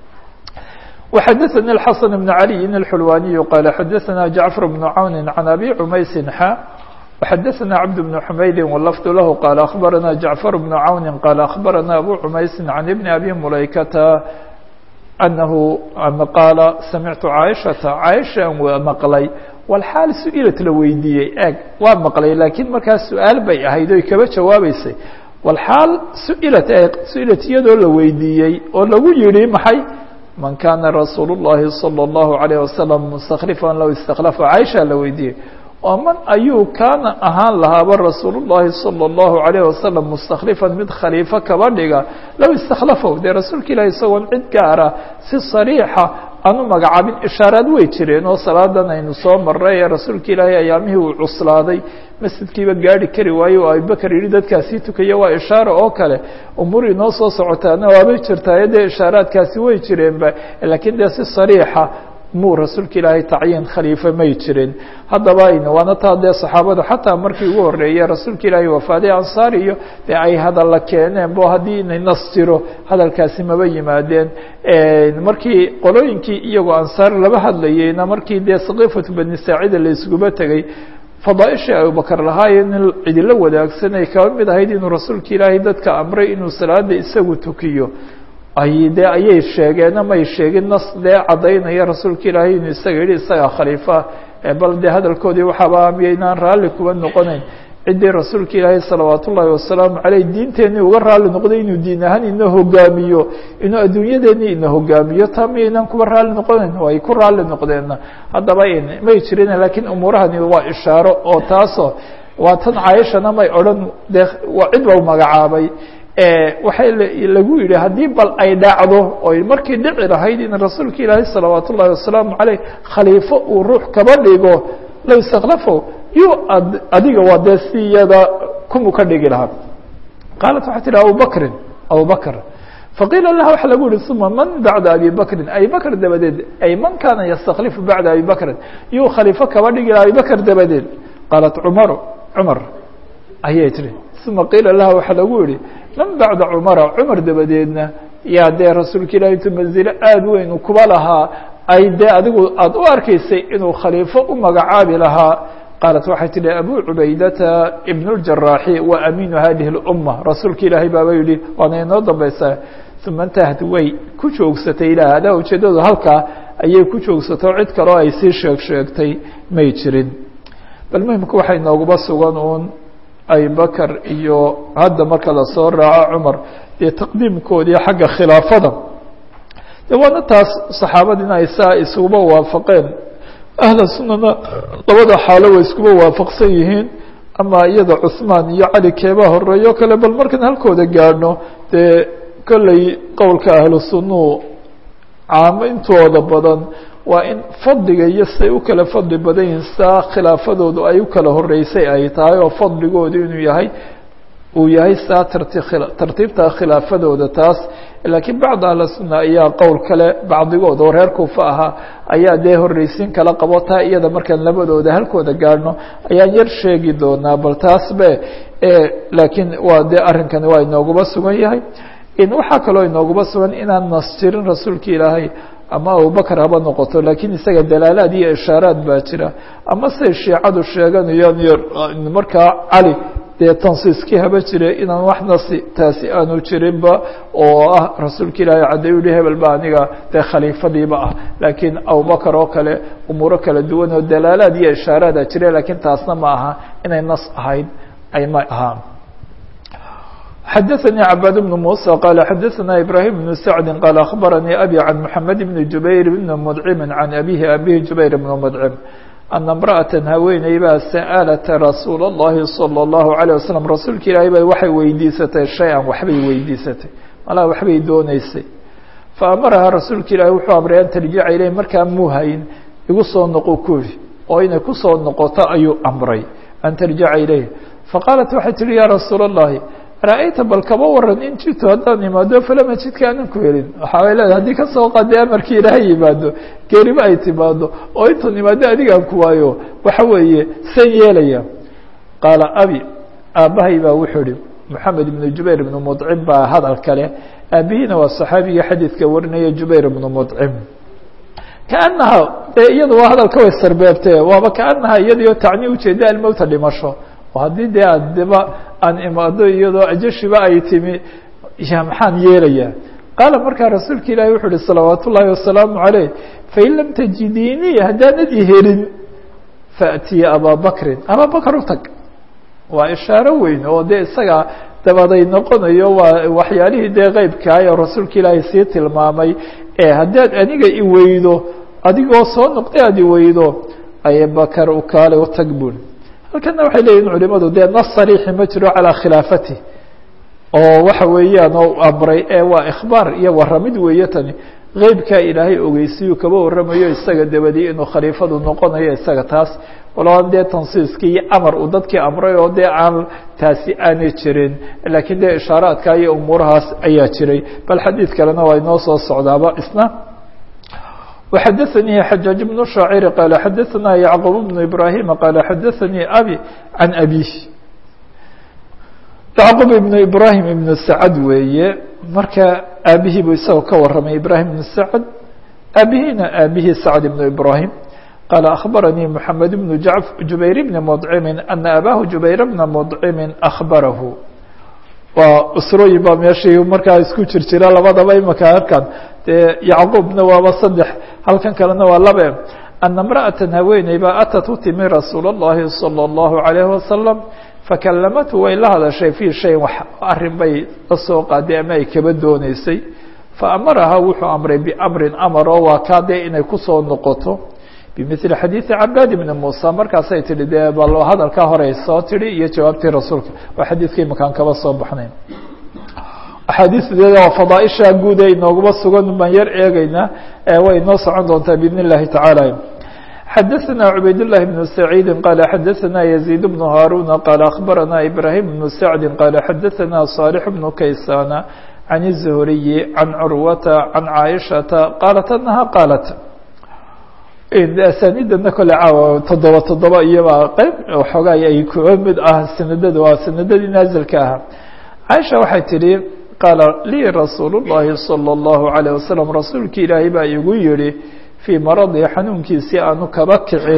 Speaker 1: وxadثnي الxaسن بن علي الحلواني qال xadثna جعفر بن عون عن أbي عmaysi xa وxadثna cبد بن حmaydi واللفظ lah qال أخبرna جعفر بن عaون qال أخبرna أbو عmayس عن بن أbي مuلaykةa أنه qاaل سمعت عائشhaةa عائشhaan mqلay والxاal su-ilat la weydiiyey eg waa maqlay lakiin markaas su-aal bay ahayd oy kaba jawaabeysay والxaal suilat su-ilat iyadoo la weydiiyey oo lagu yihi maxay man kana rasuul الlahi صلى الlaه عليه وسلم مsتkلفا low اsتkلفa عائشha la weydiiyey oo man ayuu kaana ahaan lahaaba rasuul الlahi salى الlahu عalيه wasalam mustakhlifan mid khaliifo kaba dhiga low istakhlafow dee rasuulka ilahi isagoon cid gaara si sariixa aan u magacaabin ishaaraad way jireen oo salaadan aynu soo maray ee rasuulka ilaahay ayaamihii uu cuslaaday masjidkiiba gaari kari waaye oo abubakar yihi dadkaasii tukaya waa ishaara oo kale umuur inoo soo socotaana waabay jirtaaye dee ishaaraadkaasi way jireenba lakiin dee si sariixa muu rasuulka ilaahay tacyiin khaliife may jirin haddaba waana taa dee saxaabadu xataa markii ugu horreeyey rasuulka ilaahay wafaaday ansaar iyo dee ay hadalla keeneen bo haddii inay nas jiro hadalkaasi maba yimaadeen markii qolooyinkii iyagoo ansaar laba hadlayeyna markii dee saqiifatu bani saacida la iskuba tegey fadaaishii abubakar lahaayo nin cidilo wadaagsanay kaba mid ahayd inuu rasuulka ilaahay dadka amray inuu salaada isagu tukiyo ay de ayay sheegeen amay sheegin nas dee caddaynaya rasuulka ilaahay inuu isaga yihi isagaa khaliifa bal dee hadalkoodii waxaaba miyaynaan raalli kuba noqonayn ciddii rasuulka ilaahay salawaat ullaahi wasalaamu caleyh diinteenii uga raalli noqday inuu diin ahaan ina hogaamiyo inuu adduunyadeenii ina hogaamiyo taa miyaynaan kuba raalli noqonayn ay ku raalli noqdeenna haddaba may jirin lakiin umuurahani waa ishaaro oo taasoo waa tan caaishana may odhan dee waa cid bau magacaabay waxay lagu yidhi haddii bal ay dhacdo oy markii dhici lahayd in rasuulka ilaahay salawaat ullahi wasalaamu caleyh khaliifo uu ruux kaba dhigo low istakhlafo yu adiga waa dee si iyada kumu ka dhigi lahaa qaalat waxay tihi abubakrin abubakr faqiila laha waxa lagu yihi uma man bacda abi bakrin abi bakr dabadeed ay man kana yastaklifu bacda abi bakrin yuu khaliifo kaba dhigi laha abi bakr dabadeed qaalat cumaru cumar ayay tihi uma qiila laha waxaa lagu yihi man bacda cumara cumar dabadeedna yaa dee rasuulka ilahi intuu manzilo aada weyn kuba lahaa ay dee adigu aada u arkaysay inuu khaliifo u magacaabi lahaa qaalat waxay tihi abu cubaydata ibn اjaraaxi wa amiinu hadihi اluma rasuulka ilaahay baaba yihi waana inoo dambaysaa uma intahad way ku joogsatay ilah adaa ujeedadu halkaa ayay ku joogsato cid kaleo ay sii sheeg sheegtay may jirin bal muhimka waxay nooguba sugan uun abibakr iyo hadda marka lasoo raaco cumar dee taqdiimkoodii xagga khilaafada de waana taas saxaabadiina ay saa iskuba waafaqeen ahla sunana labada xaalo way iskuba waafaqsan yihiin ama iyada cuثmaan iyo cali keebaa horeeyo o kale bal markaan halkooda gaadhno dee kolley qowlka ahlu sunuu caamo intooda badan waa in fadliga iyo siday u kala fadli badan yihiin saa khilaafadoodu ay u kala horeysay ay tahay oo fadligoodu inuu yahay uu yahay saa tarti tartiibta khilaafadooda taas laakiin bacd ahla sunna ayaa qowl kale bacdigood oo reer kuufa ahaa ayaa dee horreysiin kala qabo taa iyada markaan labadooda halkooda gaadhno ayaan yar sheegi doonaa bal taas be laakiin waa dee arrinkani waa inooguba sugan yahay waxaa kaloo inooguba sugan inaan nas jirin rasuulka ilaahay ama abubakr haba noqoto lakiin isaga dalaalaad iyo ishaaraad baa jira ama say shiicadu sheeganayaan iyo markaa cali dee tansiiskii haba jire inaan wax nasi taasi aanu jirinba oo ah rasuulka ilaahay caddayu yihi hebel ba aniga dee khaliifadiiba ah laakiin abubakr oo kale umuuro kala duwan oo dalaalaad iyo ishaaraada jire lakiin taasna ma aha inay nas ahayd ay ma ahaan xdثnي عباd بن موسى qال xdثna إبراهيم بن سعد qال أخبرني أbي عن محمد بن جuبير بن مdعم عن أbيه أbيه جuبير بن مdعم أن امرأة haweeney baa sألت رasuuل اللhi صلى الله عليه وسلم rasuulka ilaahay bay waxay weydiisatay شhayئa waxbay weydiisatay malaa waxbay dooneysay faأmaraha rasuulka ilahi wuxuu amray an ترجica ilayh markaa muhayn igu soo noqo ku yihi oo inay kusoo noqoto ayuu amray an ترجica ilayh faqاaلت waxay tihi ya rasuul الlahi ra-ayta bal kaba waran in jitu haddaan imaado falama jidka aanan ku helin waxaabay leedahay haddii kasoo qaday amarkii ilaahay yimaado geeriba ay timaado oo intuun imaado adigaan ku waayo waxa weeye san yeelaya qaala abi aabbahay baa wuxuu ihi moxamed ibnu jubayr ibnu mudcim baa hadal kale aabihiina waa saxaabiga xadiidka warinaya jubayr ibnu mudcim kaanaha dee iyadu waa hadalka way sarbeebtee waaba kaanaha iyadiyo tacni ujeeda almowta dhimasho oo haddii dee addeba aan imaado iyadoo ajashiba ay timi ya maxaan yeelayaa qaala markaa rasuulka ilaahi wuxuu uhi salawaat ullaahi wasalaamu caleyh fain lam tajidiinii haddaanad i helin faأtiya abaa bakrin abaa bakr u tag waa ishaaro weyn oo dee isaga dabaday noqonayo waa waxyaalihii dee qeybkaay oo rasuulka ilaahay sii tilmaamay ee haddaad aniga i weydo adigoo soo noqday aad i weydo abubakar u kaale u tag bun halkana waxay leeyihin culimadu dee nas sariixi ma jiro calaa khilaafati oo waxa weeyaan oo amray ee waa ikhbaar iyo waramid weeye tani qeybkaa ilaahay ogeysiyuu kaba waramayo isaga dabadii inuu khaliifadu noqonayo isaga taas waloan dee tansiiskii iyo amar uu dadkii amray oo dee aan taasi aanay jirin laakiin dee ishaaraadka iyo umuurahaas ayaa jiray bal xadiid kalena waa inoo soo socdaaba isna وxadثnي xجاaج بن شhاacر qال xadثna يعqوب بن إبراهيم qال xadثnي أbي عن أbيه يعqوب بن إبراهيم بن سعد weeye marka aabihii buu isagoo ka waramay إبراهيم بن سعد aabihina aabihii سعد بن إبراهيم qال أخبرني محمد بن جuبير بن مطعم أن أbاه جuبير بن مطعم أخبره waa usrooyin baa meeshii markaa isku jir jira labadaba imaka halkan dee yacquubna waaba saddex halkan kalena waa labe ana imra'atan haweeney baa atat u timi rasuul اllahi salى اllahu عalayhi wasalam fakalamatu way la hadashay fii shayin wax arrin bay la soo qaaday ama ay kaba dooneysay faamaraha wuxuu amray biamrin amar oo waa kaa dee inay kusoo noqoto bimili xadiidi cabaad ibni muusa markaasay tihi dee bal hadalkaa horey soo tihi iyo jawaabtii rasuulka waa xadiidkii makaan kaba soo baxnayn axaadiisdeeda waa fadaaisha guud ee inooguma sugan baan yar eegeynaa way inoo socon doontaa biidn اllahi tacaala xadaثna cubayd الlahi بن سacيidi qala xadaثna يزيid بن هاruna qala aخbarana ibrahim بن sacdi qala xadaثna صاlح بن kaysana عan الزhriyi عan curwata عan caaishaةa qalat anaha qaalat asanidana kole caawa toddoba toddoba iyobaa qeyb xoogaay ay kuwa mid ah sanadada waa sanadadii naazilka ahaa caaisha waxay tidhi qaala lii rasuul الlahi salى الlahu عalيه wasalam rasuulki ilaahay baa igu yihi fii maradii xanuunkiisii aanu kaba kicin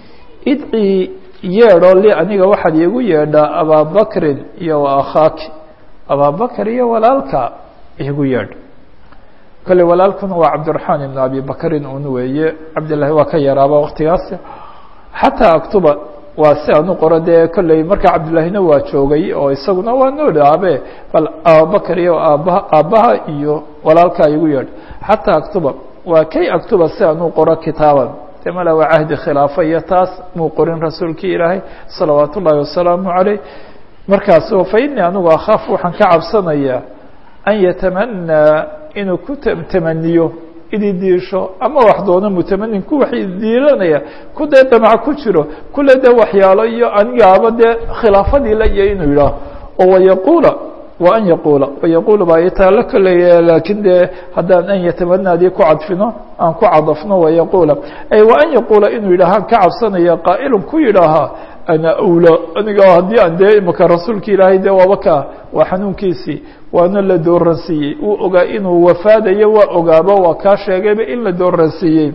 Speaker 1: idcii yeedho li aniga waxaad iigu yeedhaa abaabakrin iyo wa akhaaki abaabakr iyo walaalka iigu yeedh kole walaalkuna waa cabdiraxmaan ibn abi bakrin un weeye cabdillahi waa ka yaraaba waktigaas xataa aktuba waa si aan u qoro dee kolley markaa cabdillahina waa joogay oo isaguna waa nool aabe bal abubakr iyo aabbaha aabbaha iyo walaalkaa igu yeedh xataa aktuba waa kay aktuba si aan u qoro kitaaban de mala waa cahdi khilaafa iyo taas muu qorin rasuulkii ilaahay salawaat ullaahi wasalaamu caleyh markaaso fa inii anigu akhaaf waxaan ka cabsanayaa an yatamanaa inuu ku tamaniyo ididiisho ama wax doono mutamanin ku wax diilanaya ku dee damac ku jiro kule dee waxyaalo iyo anigaaba dee khilaafadii la iyo inuu yidhaaho oo wayaquula wa an yaquula wayaquula baa itaalo kaleya laakiin dee haddaan an yatamanaadii ku cadfino aan ku cadafno wayaquula ay wa an yaquula inuu yidhaahaan ka cabsanaya qaa'ilun ku yidhaahaa ana awla aniga haddii aan dee imaka rasuulka ilaahay dee waaba ka waa xanuunkiisii waana la dooransiiyey uu ogaa inuu wafaadayo waa ogaaba waa kaa sheegayba in la dooransiiyey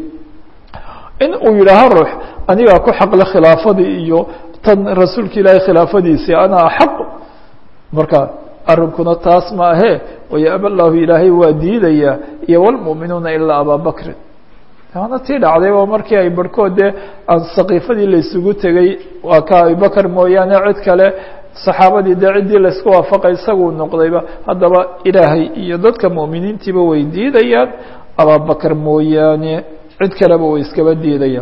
Speaker 1: in uu yidhaaho ruux anigaa ku xaqle khilaafadii iyo tan rasuulka ilaahay khilaafadiisii ana axaq marka arrinkuna taas ma ahe wayaaba llahu ilaahay waa diidaya iyo wlmu'minuuna ilaa abaa bakrin waana tii dhacday oo markii ay barhkood dee sakiifadii laysugu tegey waa ka abubakr mooyaane cid kale saxaabadii dee ciddii laysku waafaqay isaguu noqdayba haddaba ilaahay iyo dadka mu'miniintiiba way diidayaan ababakr mooyaane cid kaleba way iskaba diidayaan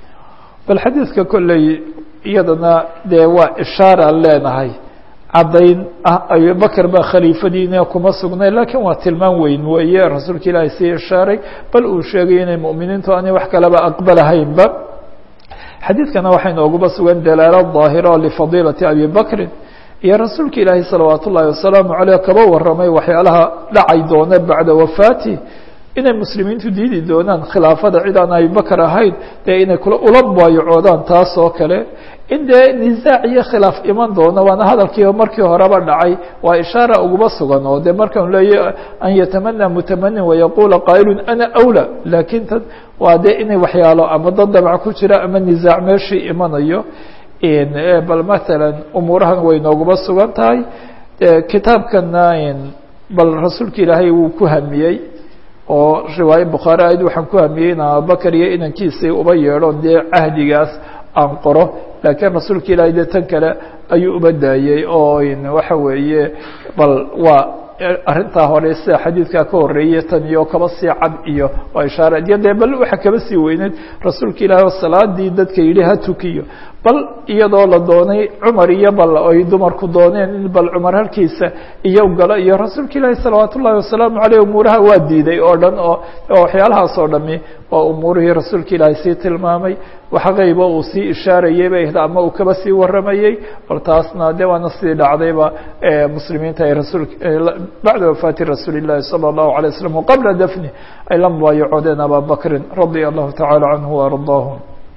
Speaker 1: bal xadiidka kolley iyadana dee waa ishaaraan leenahay caddayn ah abubakr baa khaliifadiina kuma sugnay lakiin waa tilmaan weyn weeye rasuulka ilaahay sii ishaaray bal uu sheegay inay mu'miniintu aanay wax kaleba aqbalahaynba xadiidkana waxay nooguba sugan dalaalo daahira lifadiilati abi bakrin iyo rasuulka ilaahay salawaat ullaahi wasalaamu caleyh kaba waramay waxyaalaha dhacay doona bacda wafaati inay muslimiintu diidi doonaan khilaafada cid aan abibakr ahayn dee inay kula ula baayacoodaan taas oo kale in dee nisaac iyo khilaaf iman doono waana hadalkii markii horeba dhacay waa ishaara uguma sugan oo de markaan leeya an yatamana mutamanin wayaquula qaa'ilun ana awla laakiin tan waa dee inay waxyaalo ama dad dabc ku jira ama nisaac meeshii imanayo bal matalan umuurahan way nooguma sugan tahay kitaabkana bal rasuulka ilaahay wuu ku hamiyey oo riwaaye bukhaari ayd waxaan ku hamiyey in abubakar iyo inankiisii uba yeedho dee cahdigaas aan qoro laakiin rasuulka ilaahay dee tan kale ayuu uba daayey oo waxa weeye bal waa arrintaa hore sida xadiidkaa ka horeeyey tan iyo kaba sii cad iyo waa ishaare iyo dee bal waxa kaba sii weyneyd rasuulka ilaahi oo salaadii dadka yidhi ha tukiyo bal iyadoo la doonay cumar iyo bal ay dumarku dooneen in bal cumar halkiisa iyo galo iyo rasuulka ilaahi salawaat ullahi wasalaamu caleyh umuuraha waa diiday oo dhan oo waxyaalahaas oo dhami waa umuurihii rasuulka ilaahi sii tilmaamay wax qeyba uu sii ishaarayey bay ama uu kaba sii waramayey bal taasna de waana sii dhacdayba muslimiinta ay rasuulka bacda wafaati rasuuli llahi salى الlahu عalيه waslm waqabla dafni ay la mubaayacoodeen aba bakrin radia allahu tacala canhu وardaahu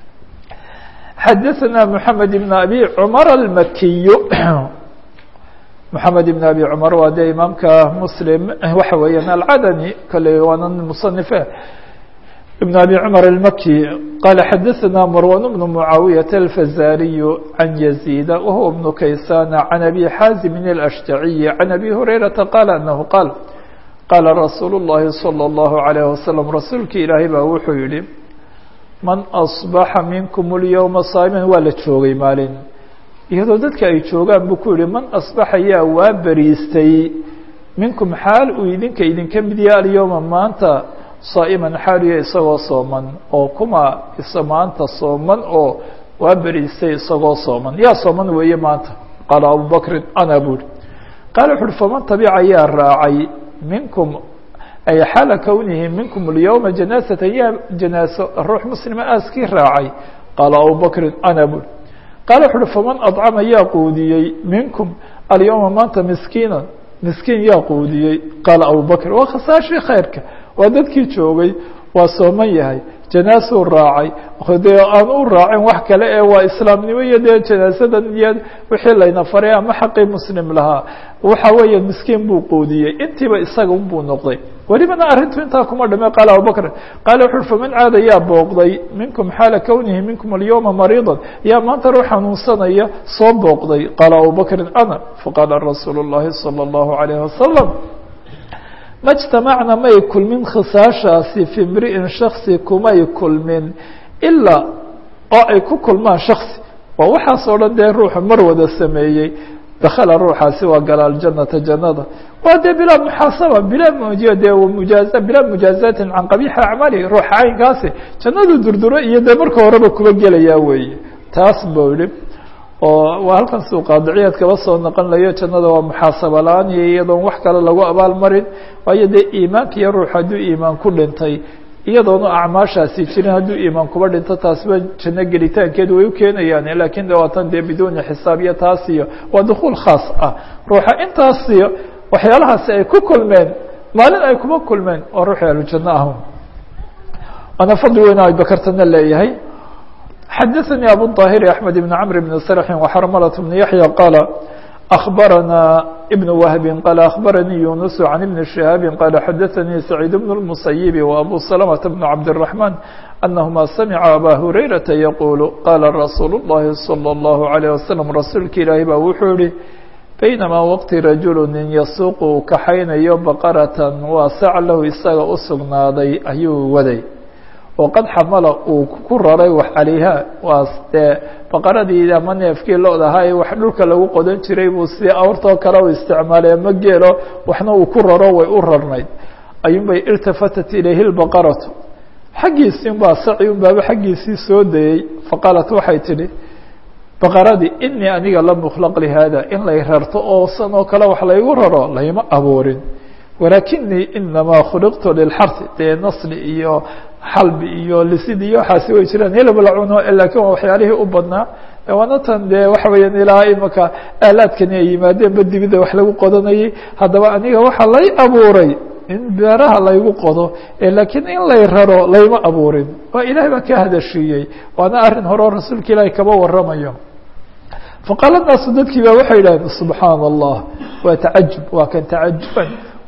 Speaker 1: xadaثna mحamed بn abi cmar almakiy mحamed بn abi cmar waa dee imaamka muslim waxa weeyaan alcadani kale waana musanife بن أبي عمر المكي قال حدثنا مروان بن معاوية الفزاري عن يزيد وهو ابن كيسان عن أبي حازم الأشجعي عن أبي هريرة قال أنه قال قال رsuuل اللhi صلى الله عليه وسلم رasuulka ilaahay baa wuxuu yihi من أصبح منكم اليوم صاaما waa la joogay maalin iyadoo dadka ay joogaan buu ku yihi man أصبaxa yaa waa beriistay minkum xaal uu idinka idinka mid yaha alyومa maanta saa'iman xaaliya isagoo sooman oo kuma isa maanta sooman oo waa beriistay isagoo sooman yaa sooman weeye maanta qaala abubakrin ana buuri qaala wuxu uhi faman tabica yaa raacay minkum ay xaala kownihi minkum alyowma janaasatan yaa janaaso ruux muslima aaskii raacay qaala abubakrin ana buuri qaala wuxu uhi faman adcama yaa quudiyey minkum alyowma maanta miskiinan miskiin yaa quudiyey qaala abubakr waa khasaashii khayrka waa dadkii joogay waa sooman yahay janaasuu raacay dee aan u raacin wax kale ee waa islaamnimo iyo dee janaasadan iyo wixii layna faray ama xaqii muslim lahaa waxa weeye miskiin buu quudiyey intiiba isaga unbuu noqday welibana arrintu intaa kuma dhame qaala abubakr qaala wuxu ui faman caada yaa booqday minkum xaala kownihi minkum alyowma mariidan yaa maanta ruux xanuunsanaya soo booqday qaala abubakrin ana faqaala rasuulu اllahi salى اllahu alayh wasalam ma اجtamacna may kulmin khisaashaasi fi mri'in shaksi kumay kulmin ilaa oo ay ku kulmaan shaksi waa waxaas oo dhan dee ruuxu mar wada sameeyey dakala ruuxaasi waa gala aljanata jannada waa dee bilaa muxaasaba bilaa dee mujaaza bilaa mujaazatin can qabiixi acmaalihi ruuxa caynkaasi jannadu durduro iyo dee marka horeba kuba gelayaa weeye taas buu yihi oo waa halkan suu qaadiciyaad kaba soo noqon layo jannada waa muxaasaba la-aan iyo iyadoon wax kale lagu abaal marin waayo dee iimaanka iyo ruux hadduu iimaan ku dhintay iyadoona acmaashaasi jirin hadduu iimaan kuba dhinto taasba janno gelitaankeed way u keenayaan lakin de waatan dee biduuni xisaab iyo taas iyo waa dukuul khaas ah ruuxa intaas iyo waxyaalahaasi ay ku kulmeen maalin ay kuma kulmeen waa ruuxi ahlujanno ah waana fadli weyna abakartana leeyahay xadaثnي abu الطاhir أحmed بن cمr بن sرح وxrmlة بن yaحyى qال أخbarana بن وهب qال أخbarnي يuنس عن بن شهاaب qال xadaثnي سعيد بن المسيب وأbو سلمة بن عبدالرحمن أنهma سمعa أbا هريرةa يقuل qاla رsuuل اللhi صلى الله عليه وسلم rasuulka ilaahi ba wuxuu yihi بينما wqti رaجuل nin yasuuq uu kaxaynayo بqرة waa sac lahu isaga u sugnaaday ayuu waday oo qad xamala uu ku raray wax calayha waa dee baqaradii ama neefkii lo-da ahaa ee wax dhulka lagu qodan jiray buu si awrtoo kale u isticmaalay ama geelo waxna uu ku raro way u rarnayd ayuunbay iltafatat ilayhi lbaqaratu xaggiisii unbaa saci un baaba xaggiisii soo dayey faqaalat waxay tidhi baqaradii inii aniga lam ukhlaq lihaada in lay rarto oo san oo kale wax laygu raro layma abuurin walaakinii inamaa khuliqtu lilxarsi dee nasli iyo xalbi iyo lisid iyo waxaasi way jiraan hilib la cuno lakin waa waxyaalihii u badnaa waana tan dee waxa weeyaan ilaa imaka aalaadkani ay yimaadeen ba dibida wax lagu qodanayay haddaba aniga waxaa lay abuuray in beeraha laygu qodo lakiin in lay raro layma abuurin waa ilahay baa ka hadashiiyey waana arrin hore oo rasuulka ilaahi kaba waramayo faqaala naasu dadkii ba waxay yidhahdeen subxaana allah waa tacajub waa kan tacajuban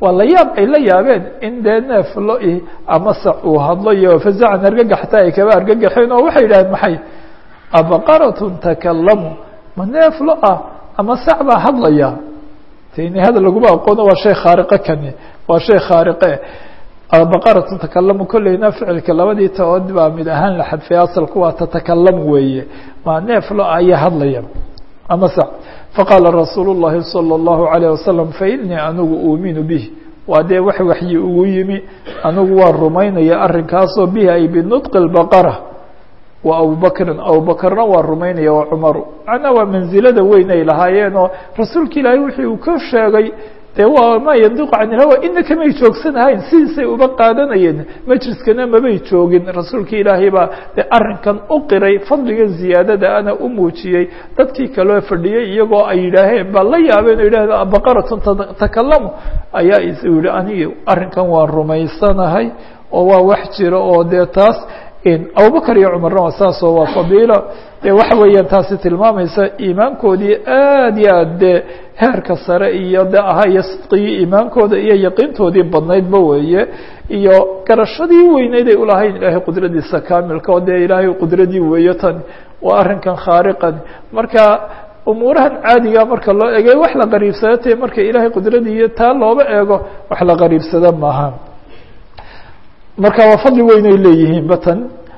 Speaker 1: waa la yaab ay la yaabeen in dee neef lo ama sac uu hadlo iyo fazacan argagaxta ay kaba argagaxeen oo waxay yidhahdeen maxay abaqaratun takalamu ma neef lo ah ama sac baa hadlaya tini hadal laguma aqoono waa shay khaariqe kani waa shay khaariqe baqaratun takalamu kolleyna ficilka labadii taood baa mid ahaan la xadfay asalku waa tatakalamu weeye maa neef lo ayaa hadlaya ama sac faqaala rasuulu الlahi salى الlahu عalيه wasalam fainii anigu uuminu bih waa dee wax waxyi ugu yimi anigu waan rumaynaya arrinkaasoo bihi ay binutqi اbaqara wa abubakrin abubakrna waa rumaynaya wa cumaru macnaa waa mansilada weyn ay lahaayeen oo rasuulka ilaahay wixii uu ka sheegay dee waa maa yandiqu can ilhawa ina kamay joogsanahayn sidiisay uba qaadanayeen majliskana mabay joogin rasuulka ilaahay baa dee arrinkan u qiray fadliga ziyaadada ana u muujiyey dadkii kaloo fadhiyey iyagoo ay yidhaaheen baa la yaabeen o yidhahda baqaratun takalamu ayaa is yihi anigi arrinkan waan rumaysanahay oo waa wax jira oo dee taas abubakr iyo cumarna waa saasoo waa fadiilo dee waxa weeyaan taasi tilmaamaysa iimaankoodii aad iyo aad dee heerka sare iyo de ahaa iyo sidqigii iimaankooda iyo yaqiintoodii badnaydba weeye iyo garashadii weyneyd ay ulahayn ilaahay qudradiisa kaamilka oo dee ilaahay qudradii weeye tan waa arrinkan khaariqan marka umuurahan caadiga marka loo eegay wax la qariibsada tae marka ilaahay qudradii iyo taa looba eego wax la qariibsada maaha marka waa fadli weyn ay leeyihiin batan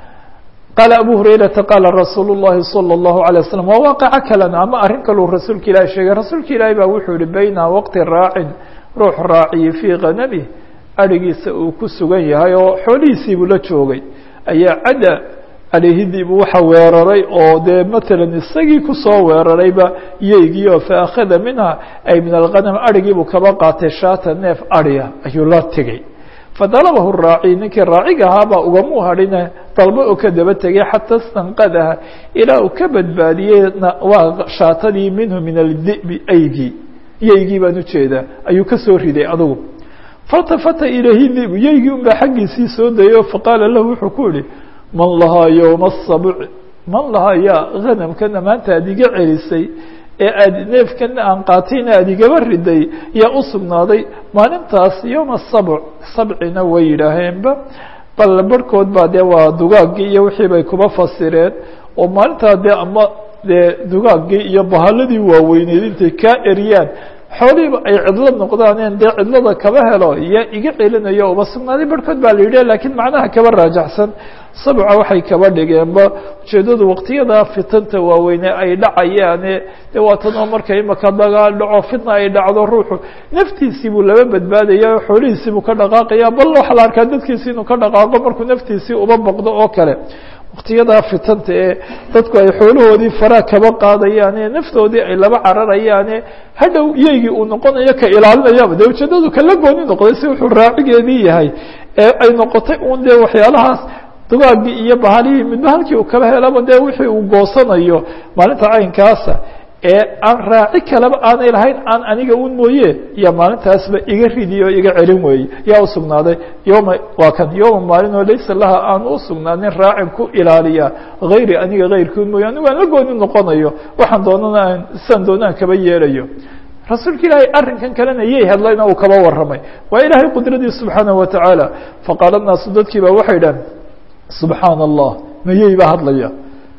Speaker 1: qaala abu hurayrata qaala rasuulu الlahi salى الlahu عalيه waslm waa waaqaco kalena ama arrin kaluu rasuulka ilahi sheegay rasuulka ilaahi baa wuxuu yihi bayna waqti raacin ruux raaciyi fii kanamih arigiisa uu ku sugan yahay oo xoolihiisiibuu la joogay ayaa cadda aleyhidiibu waxa weeraray oo dee matalan isagii kusoo weerarayba yeygii oo faakhada minha ay min alganam arigiibuu kaba qaatay shaata neef ariya ayuu la tegey fadalabahu raaci ninkii raaciga ahaabaa ugamu hadhine dalbo oo ka daba tegay xata stanqadaha ilaa uu ka badbaadiyey waa shaatadii minhu min aldi'bi aygii yeygii baan ujeedaa ayuu kasoo riday adugu faltafata ilayhi dibu yeygii un baa xaggiisii soo dayay faqaala lahu wuxuu ku yihi man lahaa yowma asabuc man lahaa yaa hanamkana maanta aad iga celisay ee aad neefkana aan qaatayna aad igaba riday yaa u sugnaaday maalintaas yowma sabc sabcina way yidhaaheenba bal barhkood baa dee waa dugaagii iyo wixii bay kuba fasireen oo maalintaa dee ama dee dugaagii iyo bahaladii waaweyneyd intay kaa eriyaan xoolihiiba ay cidlo noqdaaneen dee cidlada kaba helo yaa iga celinayo uba sugnaaday barhkood baa la yidhi lakiin macnaha kaba raajaxsan sabca waxay kaba dhigeenba ujeedadu waqtiyada fitanta waaweyne ay dhacayaane de waatan oo marka imaka dagaal dhaco fitna ay dhacdo ruuxu naftiisii buu laba badbaadaya o xoolihiisii buu ka dhaqaaqaya bal waxaa la arkaa dadkiisi inuu ka dhaqaaqo markuu naftiisii uba boqdo oo kale waqtiyadaa fitanta ee dadku ay xoolahoodii faraa kaba qaadayaane naftoodii ay laba cararayaane hadhow yeygii uu noqonayo ka ilaalinayaba de ujeedadu kala gooni noqday si wuxuu raacigeedii yahay ee ay noqotay un dee waxyaalahaas dugaagii iyo bahalihii midba halkii uu kaba helaba dee wixii uu goosanayo maalinta caynkaasa ee aan raaci kaleba aanay lahayn aan aniga un mooye yaa maalintaasba iga ridiy oo iga celin weeye yaa usugnaaday yoma waa kan yoma maalinoo laysa laha aan usugnaanin raacin ku ilaaliya hayri aniga hayrkood mooye anigu aan la gooni noqonayo waxaan doonana aan siaan doonaan kaba yeelayo rasuulka ilaahay arrinkan kalena yay hadlayna uu kaba warramay waa ilaahay qudradii subxaanaه watacaala faqaala naasu dadkii ba waxay dhahan subxaana allah mayey baa hadlaya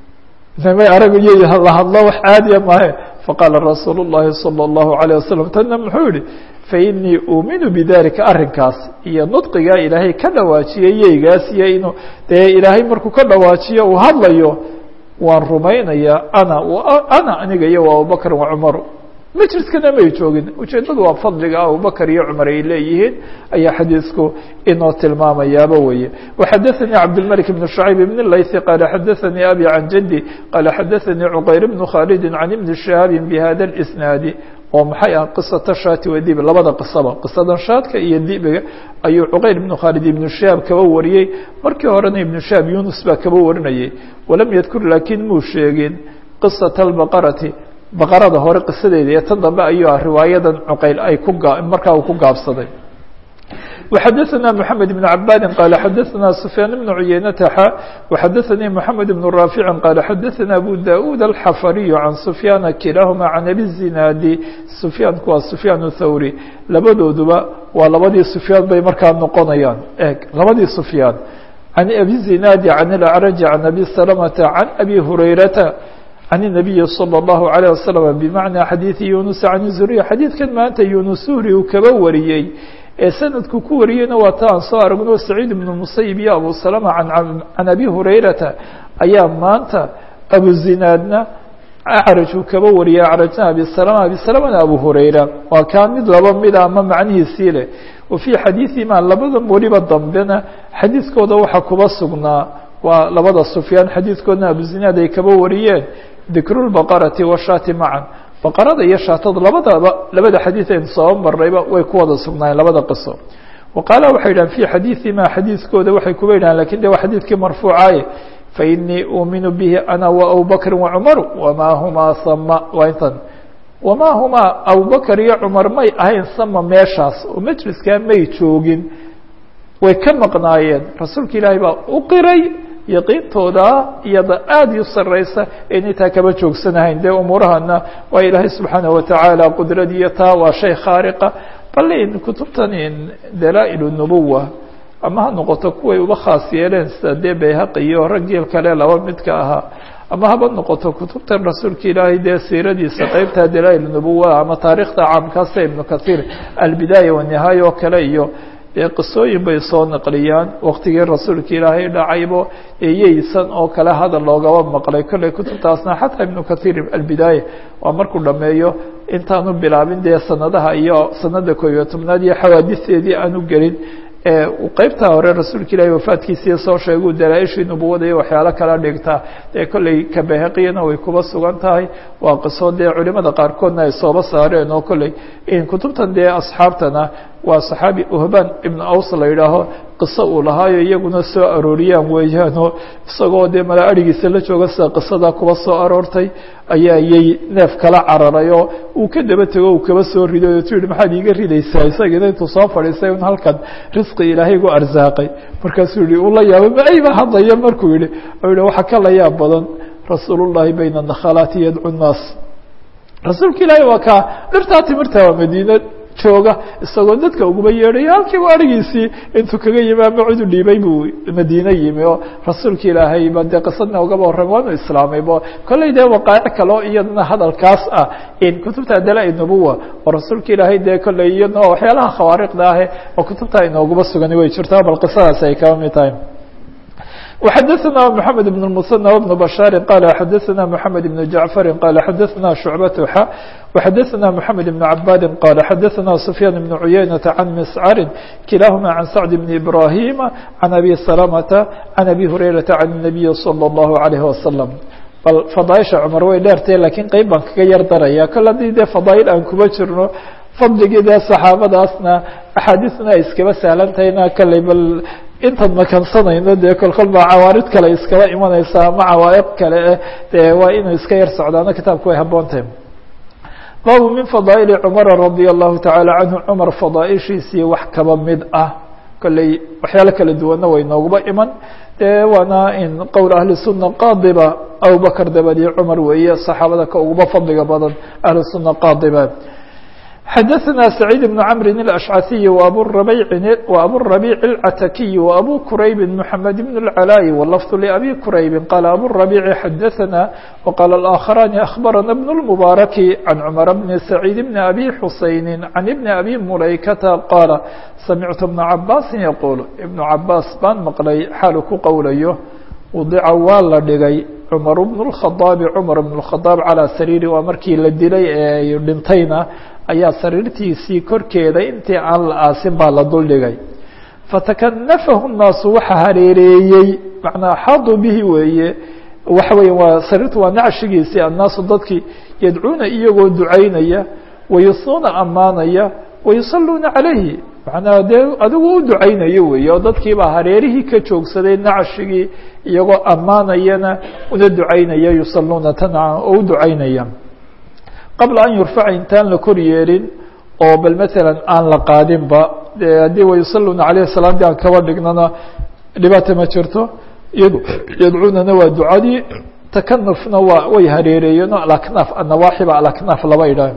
Speaker 1: may aragu yey la hadlo wax caadiya maahe faqaala rasuulu الlahi salى الlahu عalيه wasalam tana muxuu yihi fainii uuminu bidalika arrinkaas iyo nudqigaa ilaahay ka dhawaajiyay yeygaas iyo inuu dee ilaahay markuu ka dhawaajiyo uu hadlayo waan rumaynayaa ana ana aniga iyo abubakr wa cumar majliskana may joogin ujeedadu waa fadliga abubakr iyo cumar ay leeyihiin ayaa xadiisku inoo tilmaamayaaba weye وxadaثnي cabdالملك بن شhعيب بن الlayثi qال xadaثnي abي عan jدي qال xadaثnي cqayr بن khالد عan iبن شhهاaب بhada الإسناaد oo maxay ah qisaةa shaati wa dib labada qisaba qisadan shaadka iyo dibiga ayuu cuqayr ibnu khaalid ibnu shahaab kaba wariyey markii horena ibnu shahaab yunus baa kaba warinayay walam yadkur laakiin muu sheegin qisaةa الbaqarati baqarada hore qisadeeda iyo tan dambe ayuu ah riwaayadan cuqayl ay ku gaa markaa uu ku gaabsaday وxadثna محamed بن عabاdi qال xadثna سفyاan بن عuyeynة x وxadثnii محamed بن رافع qال xadثna أbو daؤd الxfrي عan سفyاana kilahma عan أbي الزinaadi سفyaanku waa سفyاan الthawrي labadooduba waa labadii سفyاan bay markaa noqonayaan eg labadii سفyاan عan أbي الزinaadi عan الأعرج عan أbي سلمة عan أbي هurayرaةa عن النبي صلى الله عليه وسلم بمعنى xadيiث يuنس عن الزهري xadيiثkan maanta يuنس هuri uu kaba wariyey ee sanadku ku wariyeyna waa ta aan soo aragno سacيid بن المسayب iyo أbو سلمة عan أbي هurayرaةa ayaa maanta أبوزinaadna أعrج uu kaba wariyey أعrجna أbي سلمة أbي سلمةna أbو هurayرة waa kaa mid laba mida ama macnihiisii leh وفي xadيiثihima labada weliba dambena xadiiثkooda waxa kuba sugnaa waa labada سفyاan xadiiثkoodna أبوزinaad ay kaba wariyeen dikru lbaqarati washaati macan baqarada iyo shaatada labadaba labada xadiid aynu soo marnayba way ku wada sugnaayeen labada qiso wa qaala waxay yidhahan fi xadiiثima xadiiskooda waxay kuba yidhahan lakin de waa xadiidkii marfuucaaye fainii uuminu bihi ana waabubakri wacumaru wamaa humaa sama waa intan wamaa humaa abubakr iyo cumar may ahayn sama meeshaas oo majliskaa may joogin way ka maqnaayeen rasuulka ilaahay baa u qiray yaqiintooda iyada aada u sareysa inay taa kaba joogsanahayn dee umuurahana waa ilaahay subxaanaه watacaala qudradiyo taa waa shay khaariqa bal in kutubtan in dalaa-il nubuwa ama ha noqoto kuway uba khaas yeeleen sida dee bayhaqi iyo raggii kale laba midka ahaa ama haba noqoto kutubtan rasuulka ilaahay dee siiradiisa qeybta dalaa-il nubuwa ama taarikhda caamkaasa ibnu kahiir albidaaya wanihaaya oo kale iyo dee qisooyin bay soo naqliyaan waktigii rasuulka ilaahay dhacaybo eyeysan oo kale hadal loogaba maqlay kolley kutubtaasna xataa ibnu kahiir albidaaya waa markuu dhameeyo intaanu bilaabin dee sanadaha iyo sanada koob iyo tobnaad iyo xawaadisteedii aanu gelin qeybtaa hore rasuulka ilaahay wafaadkiisii soo sheeguu dalaa-ishii nubuwada iyo waxyaalo kala dhigtaa dee kolley kabahaqiyana way kuba sugan tahay waa qiso dee culimada qaarkoodna ay sooba saareen oo kolley kutubtan dee asxaabtana waa saxaabi uhban ibnu aws la yidhaaho qiso uu lahaayo iyaguna soo arooriyaan weeyaanoo isagoo dee mala arigiisa la jooga sida qisada kuba soo aroortay ayaa yay neef kala cararay oo uu ka daba tego uu kaba soo riday oo tu yihi maxaad iiga ridaysaa isagina intuu soo fadhiistay un halkan risqi ilaahay gu arsaaqay markaasuu yihi uu la yaabay maayba hadlaya markuu yihi u yihi waxaa ka la yaab badan rasuulullahi bayna nakhalaati yadcu nnaas rasuulka ilaahay waa kaa dhirtaa timirta waa madiina jooga isagoo dadka uguba yeedhayo halkiiba arigiisii intuu kaga yimi ama cidu dhiibay buu madiine yimi oo rasuulka ilaahay ba dee qisadna ugaba warram waanu islaamaybo kolley dee waqaa'ic kaleo iyadana hadalkaas ah in kutubta dalaa-i nubuwa oo rasuulka ilaahay dee kolley iyadna waxyaalaha khawaariqda ahe oo kutubta inoogaba sugani way jirtaa bal qisadaasi ay kaba mid tahay وxadثna محamed بن المثنى وبن بشhاaر qال xadثna محamed بن جaعفر qال xadثna شhuعبة x وxadثna محamed بن عباd qال xadثna سفyان بن عuيynة عن مسcr kiلaahma عن سعد بن إبراهيم عن أbي سلمة عن أbي هريرة عن النبي صلى الله عليه وسلم bal فضاaئشha cmar way dheertay lakiin qeyb baan kaga yar daraya kol haddii dee فضاaئل aan kuba jirno fadligii dee صaxaabadaasna أxaadiثna ay iskaba sahlantahayna kaley bal intaan makansanayno dee kolkol baa cawaarid kale iskaba imanaysa ama cawaa'iq kale eh dee waa inuu iska yar socdaano kitaabku way haboontahay baabu min fadaa'ili cumara radia allahu tacaala canhu cumar fadaaishiisii wax kaba mid ah kolley waxyaalo kala duwanna way nooguba iman dee waana in qowl ahli sunna qaadiba abubakr dabadii cumar weeye saxaabada ka uguba fadliga badan ahlu sunna qaadiba xadثna سعيid بن cمr الأشعثي وأbو الربيع العتكي وأbو كرayب محمد بن العلاء واللفظ لأbي كرayب qال أbو الربيع xadثna وqال الآخران أخبرنا بن المبارك عن cمر بن سعيد بن أbي حuسين عن بن أbي مuلaykة qاaل سمعت بن عabاس يقول بن عabاس baan mqلay xaalu ku qowlayo وdica waa la dhigay cمر بن الخطاaب cمر بن الخطاaب عalى sريri waa markii la dilay ee dhintayna ayaa sariirtiisii korkeeda intii aan la aasin baa la duldhigay fatakanafahu الnaasu waxa hareereeyey manaa xaaduu bihi weeye waxa weya waa sariirtu waa nacshigiisii annaasu dadkii yadcuuna iyagoo ducaynaya wayusnuuna ammaanaya wayusaluuna calayhi manaa dee adigu u ducaynayo weeye oo dadkiibaa hareerihii ka joogsaday nacshigii iyagoo ammaanayana una ducaynaya yusaluuna tanca oo u ducaynaya qabla an yurfaca intaan la kor yeelin oo bal maalan aan la qaadinba de haddii wayusaluuna alayh salaam di aan kaba dhignana dhibaata ma jirto yadcuunana waa ducadii takanufna waa way hareereeyeen alaknaaf annawaaxiba alaknaaf laba idhaah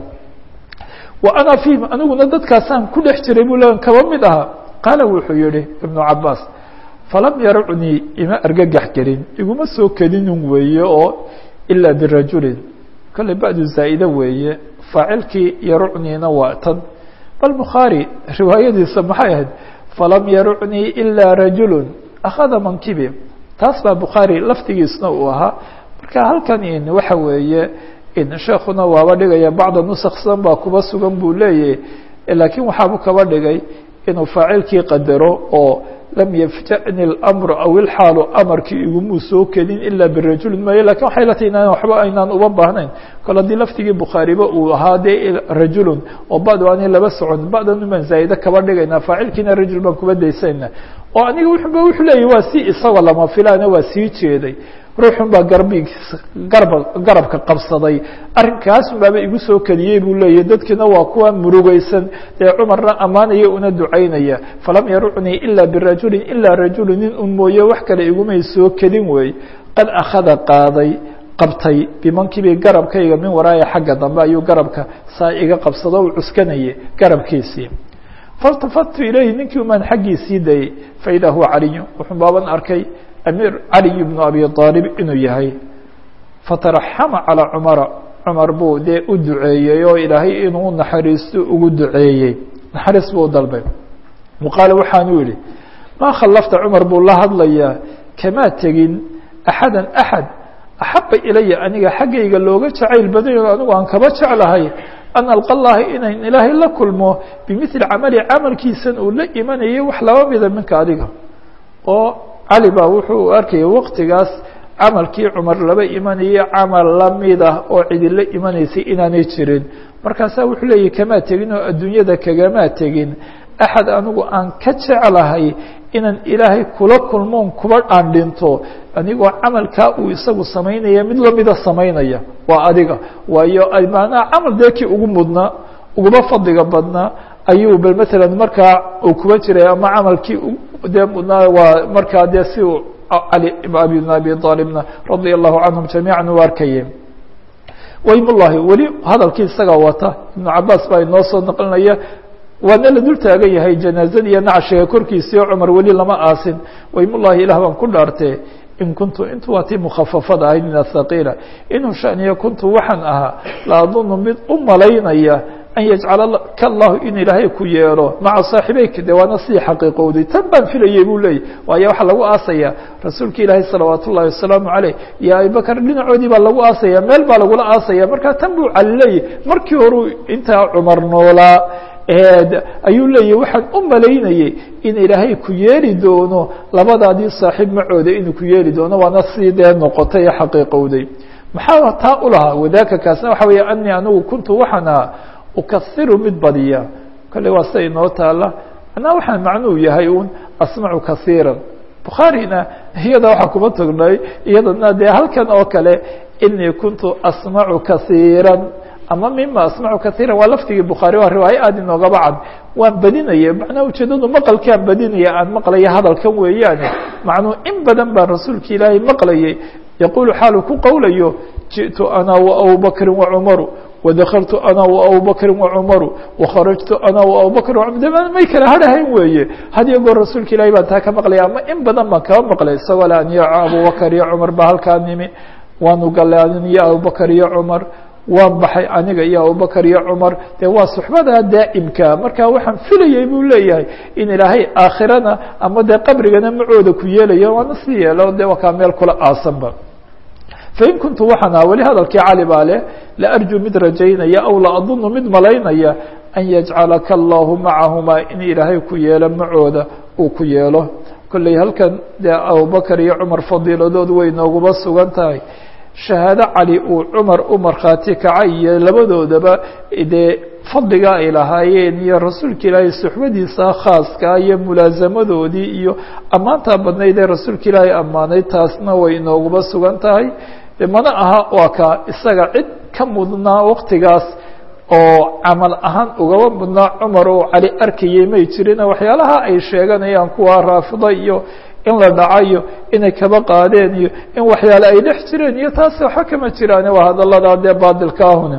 Speaker 1: wa ana fiihim aniguna dadkaasaan ku dhex jiray buu le kaba mid ahaa qaala wuxuu yihi ibnu cabaas falam yarcnii ima argagax gelin iguma soo kedinin weeye oo ilaa birajulin kolley bacdu zaa'ide weeye faacilkii yarucniina waa tan bal bukhaari riwaayadiisa maxay ahayd falam yarucnii ilaa rajulu akhada mankibi taas baa bukhaari laftigiisna uu ahaa marka halkan in waxa weeye in sheekuna waaba dhigaya bacda nusaksan baa kuba sugan buu leeyahy laakiin waxaabu kaba dhigay inuu faacilkii qadaro oo lam yafja'ni اlamru aw ilxaalu amarkii igumuu soo kedin ilaa birajulin maayo lakin waxay la tahay inaan waxba aynaan uba baahnayn kol haddii laftigii bukhaariba uu ahaa dee rajulun oo bad aanay laba socon ba'dan umaan zaa'ide kaba dhigaynaa faacilkiina rajul baan kuba daysayna oo aniga wuxuba wuxuu leeyahy waa si isagoo lama filaana waa sii jeeday ruuxun baa garbigiisa garba garabka qabsaday arrinkaasun baaba igu soo kediyey buu leeyahy dadkiina waa kuwa murugeysan dee cumarna ammaanaya una ducaynaya falam yarucnii ilaa birajulin ilaa rajulu nin un mooye wax kale igumay soo kedin wey qad akhada qaaday qabtay bimankibii garabkayga min waraaya xagga dambe ayuu garabka saa iga qabsado u cuskanayay garabkiisii faltafatu ilayhi ninkii umaan xaggiisii dayey faidaa huwa caliyu wuxuu baaban arkay amiir caliy bnu abi aalib inuu yahay fataraxama calaa cumara cumar buu dee u duceeyey oo ilaahay inuu naxariisto ugu duceeyey naxariis buu u dalbay waqaala waxaanuu yihi maa khallafta cumar buu la hadlayaa kamaa tegin axada axad axaba ilaya aniga xaggayga looga jacayl badayo anigu aan kaba jeclahay an alqa llaha inayn ilaahay la kulmo bimili camali camalkiisan uu la imanayay wax laba mida minka adiga oo cali baa wuxuu arkayay waqtigaas camalkii cumar laba imanayay camal lamid ah oo cidi la imanaysay inaanay jirin markaasaa wuxuu leeyahy kamaa tegin oo adduunyada kagamaa tegin axad anigu aan ka jeclahay inaan ilaahay kula kulmoon kuba aan dhinto anigoo camalkaa uu isagu samaynaya mid lamida samaynaya waa adiga waayo maanaa camal dee kii ugu mudnaa uguba fadliga badnaa ayuu bal matalan markaa uu kuba jiray ama camalkii dee mudnaa waa markaa dee si uu cali abi bn abi aalibna radia allahu canhum jamiican u arkayeen waymullahi weli hadalkii isagaa wata ibnu cabaas baa inoo soo naqlinaya waana la dul taagan yahay janaazada iyo nacshiga korkiisii oo cumar weli lama aasin waymullahi ilah baan ku dhaartee in kuntu intu waa tii mukhafafada ahayd min athaqiila inuu shaniyo kuntu waxaan ahaa la adunu mid u malaynaya an yajcala ka allahu in ilaahay ku yeelo maca saaxiibeyka de waana sidii xaqiiqowday tan baan filayay buu leeyay waayo waxaa lagu aasaya rasuulka ilaahay salawaat ullahi wasalaamu caleyh iyo abibakar dhinacoodii baa lagu aasaya meel baa lagula aasaya markaa tan buu cali leeyay markii horuu intaa cumar noolaa ayuu leeyahy waxaan u malaynayay in ilaahay ku yeeli doono labadaadii saaxiib macooda inuu ku yeeli doono waana sidii dee noqotay ee xaqiiqowday maxaa taa u lahaa wadaaka kaasna waxa weeye anii anigu kuntu waxaan ahaa ukairu mid badiya kolley waa sida inoo taala manaa waxaan macnuu yahay un asmacu kaiira bukhaarina iyada waxaa kuma tagnay iyadana dee halkan oo kale inii kuntu asmacu kaiira ama mima asmacu kaiira waa laftigii bukhaari waa riwaayo aad inoogaba cad waan badinaya macnaha ujeedadu maqalkaan badinaya aan maqlaya hadalkan weeyaane macnuu in badan baan rasuulka ilaahay maqlayay yaquulu xaalu ku qowlayo jiئtu ana waabubakri wacumaru wadakaltu ana waabubakri wacumaru wakharajtu ana waabubakr may kala harhayn weeye hadiyo goor rasuulka ilahay baan taa ka maqlaya ama in badan baan kaba maqlay isagoo le aniyo abubakar iyo cumar ba halkaa nimi waanu galay aniyo abubakar iyo cumar waan baxay aniga iyo abubakar iyo cumar dee waa suxbada daa'imka marka waxaan filayay buu leeyahay in ilaahay aakhirana ama dee qabrigana macooda ku yeelayo waana si yeelo de waa kaa meel kula aasanba fain kuntu waxaan aha weli hadalkii cali baa leh laarjuu mid rajaynaya aw la adunu mid malaynaya an yajcalaka allahu macahumaa in ilaahay ku yeelo macooda uu ku yeelo kolley halkan dee abubakar iyo cumar fadiiladood way nooguba sugan tahay shahaado cali uu cumar u markhaati kacay iyo labadoodaba dee fadliga ay lahaayeen iyo rasuulka ilaahay suxbadiisa khaaska iyo mulaasamadoodii iyo ammaantaa badnayd ee rasuulka ilaahay ammaanay taasna way inooguba sugan tahay de mana aha waa ka isaga cid ka mudnaa waktigaas oo camal ahaan ugaba mudnaa cumar oo cali arkayay may jirina waxyaalaha ay sheeganayaan kuwa raafida iyo in la dhacayo inay kaba qaadeen iyo in waxyaale ay dhex jireen iyo taasi waxba kama jiraane waa hadaladaa dee baadilka ahuna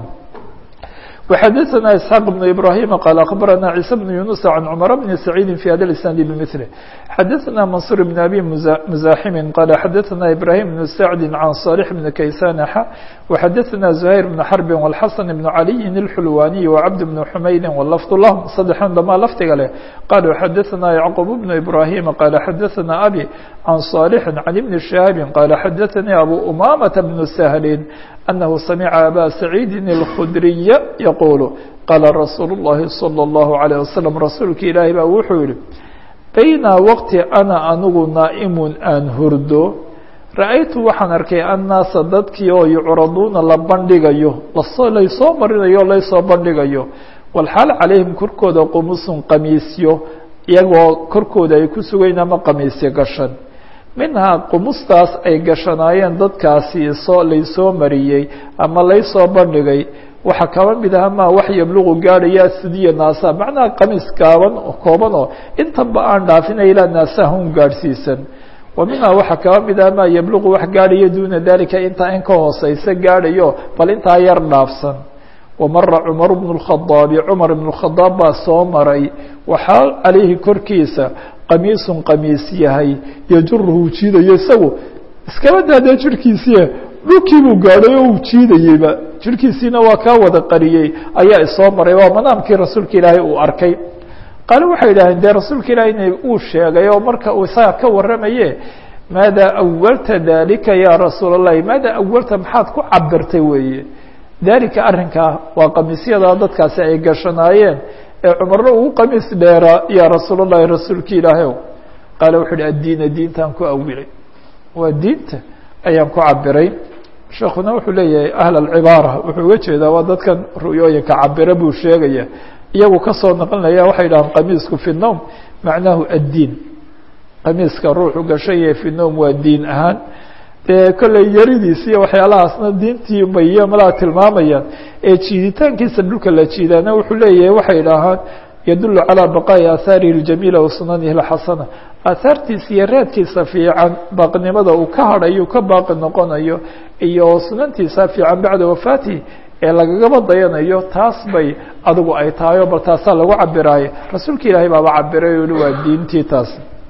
Speaker 1: وxadثna isحاq بن ibrahيm qال aخbarana عيسى بن yuنuس عan cmر بن سacيidi في hada الاسناad bmثله xadثna maنصuر بن abي مزاximi qال xadثna ibrahيم بن سacdi عan صالح بن kaysan x وxadثna زهير بن xرب والxasن بن عaliي الxulwaniي وcبد بن حmaydi wlفظ لhm sadexan dhamaa lafdiga leh qال xadثna yعqوب بن ibrahيm qال xadثna abي عan صالح عن بن شhهاب qال xadثnي abو أmامة بن سهل أنه سمع أbا سعيد الخdري يقول qال رsuuل اللhi صلى الله عليه وسلم rasuulka ilaahi baa wuxuu yihi bayna wqti أna anigu naaئm aan hurdo ra'aytu waxaan arkay الناasa dadkii oo yucraduuna la bandhigayo laysoo marinayo o laysoo bandhigayo والxaal عalayhim korkooda qumusun qamiisyo iyagoo korkooda ay ku sugayn ama qamiisyo gashan minhaa qumustaas ay gashanaayeen dadkaasi soo laysoo mariyey ama laysoo bandhigay waxaa kaba mid aha maa wax yabluqu gaadhaya sidiya naasa macnaha qamiis gaaban kooban oo intanba aan dhaafina ilaa naasaha un gaadhsiisan wa minhaa waxaa kaba mid aha maa yabluqu wax gaadhaya duuna dalika intaa in ka hooseysa gaadhayo bal intaa yar dhaafsan wamara cumar bnu اlkhadaabi cumar ibn اkhadaab baa soo maray waxaa calayhi korkiisa qamiisun qamiis yahay yajuruhu jiidayo isagu iskaba daadee jirhkiisiia dhulkii buu gaadhay oo uu jiidayeyba jirhkiisiina waa kaa wada qariyey ayaa isoo maray waa manaamkii rasuulka ilaahay uu arkay qaale waxay yidhaaheen dee rasuulka ilahay ina uu sheegay oo marka uu isaga ka warramaye maada awalta dalika ya rasuul اllahi maada awalta maxaad ku cabirtay weeye dalika arrinkaa waa qamiisyadaa dadkaasi ay gashanaayeen ee cumarna ugu qamiis dheeraa yaa rasuul اllahi rasuulki ilaahayow qaale wuxu uhi addiina diintaan ku awilay waa diinta ayaan ku cabiray sheekuna wuxuu leeyahay ahl alcibaara wuxuu uga jeedaa waa dadkan ru'yooyinka cabira buu sheegaya iyagu kasoo naqlinaya waxay dhahaan qamiisku fi nowm macnahu addiin qamiiska ruuxu gashaye fi nowm waa diin ahaan dee kolley yaridiis iyo waxyaalahaasna diintii bay malaa tilmaamayaan ee jiiditaankiisa dhulka la jiidaana wuxuu leeyahay waxay idhaahaan yadulu calىa baqaa'i aahaarihi اljamiila wa sunanihi اlxasana aahaartiisa iyo raadkiisa fiican baaqnimada uu ka hadhayo ka baaqi noqonayo iyo sunantiisa fiican bacda wafaatihi ee lagagaba dayanayo taas bay adigu ay tahay o bal taasaa lagu cabiraayo rasuulka ilaahay baaba cabiray o waa diintii taas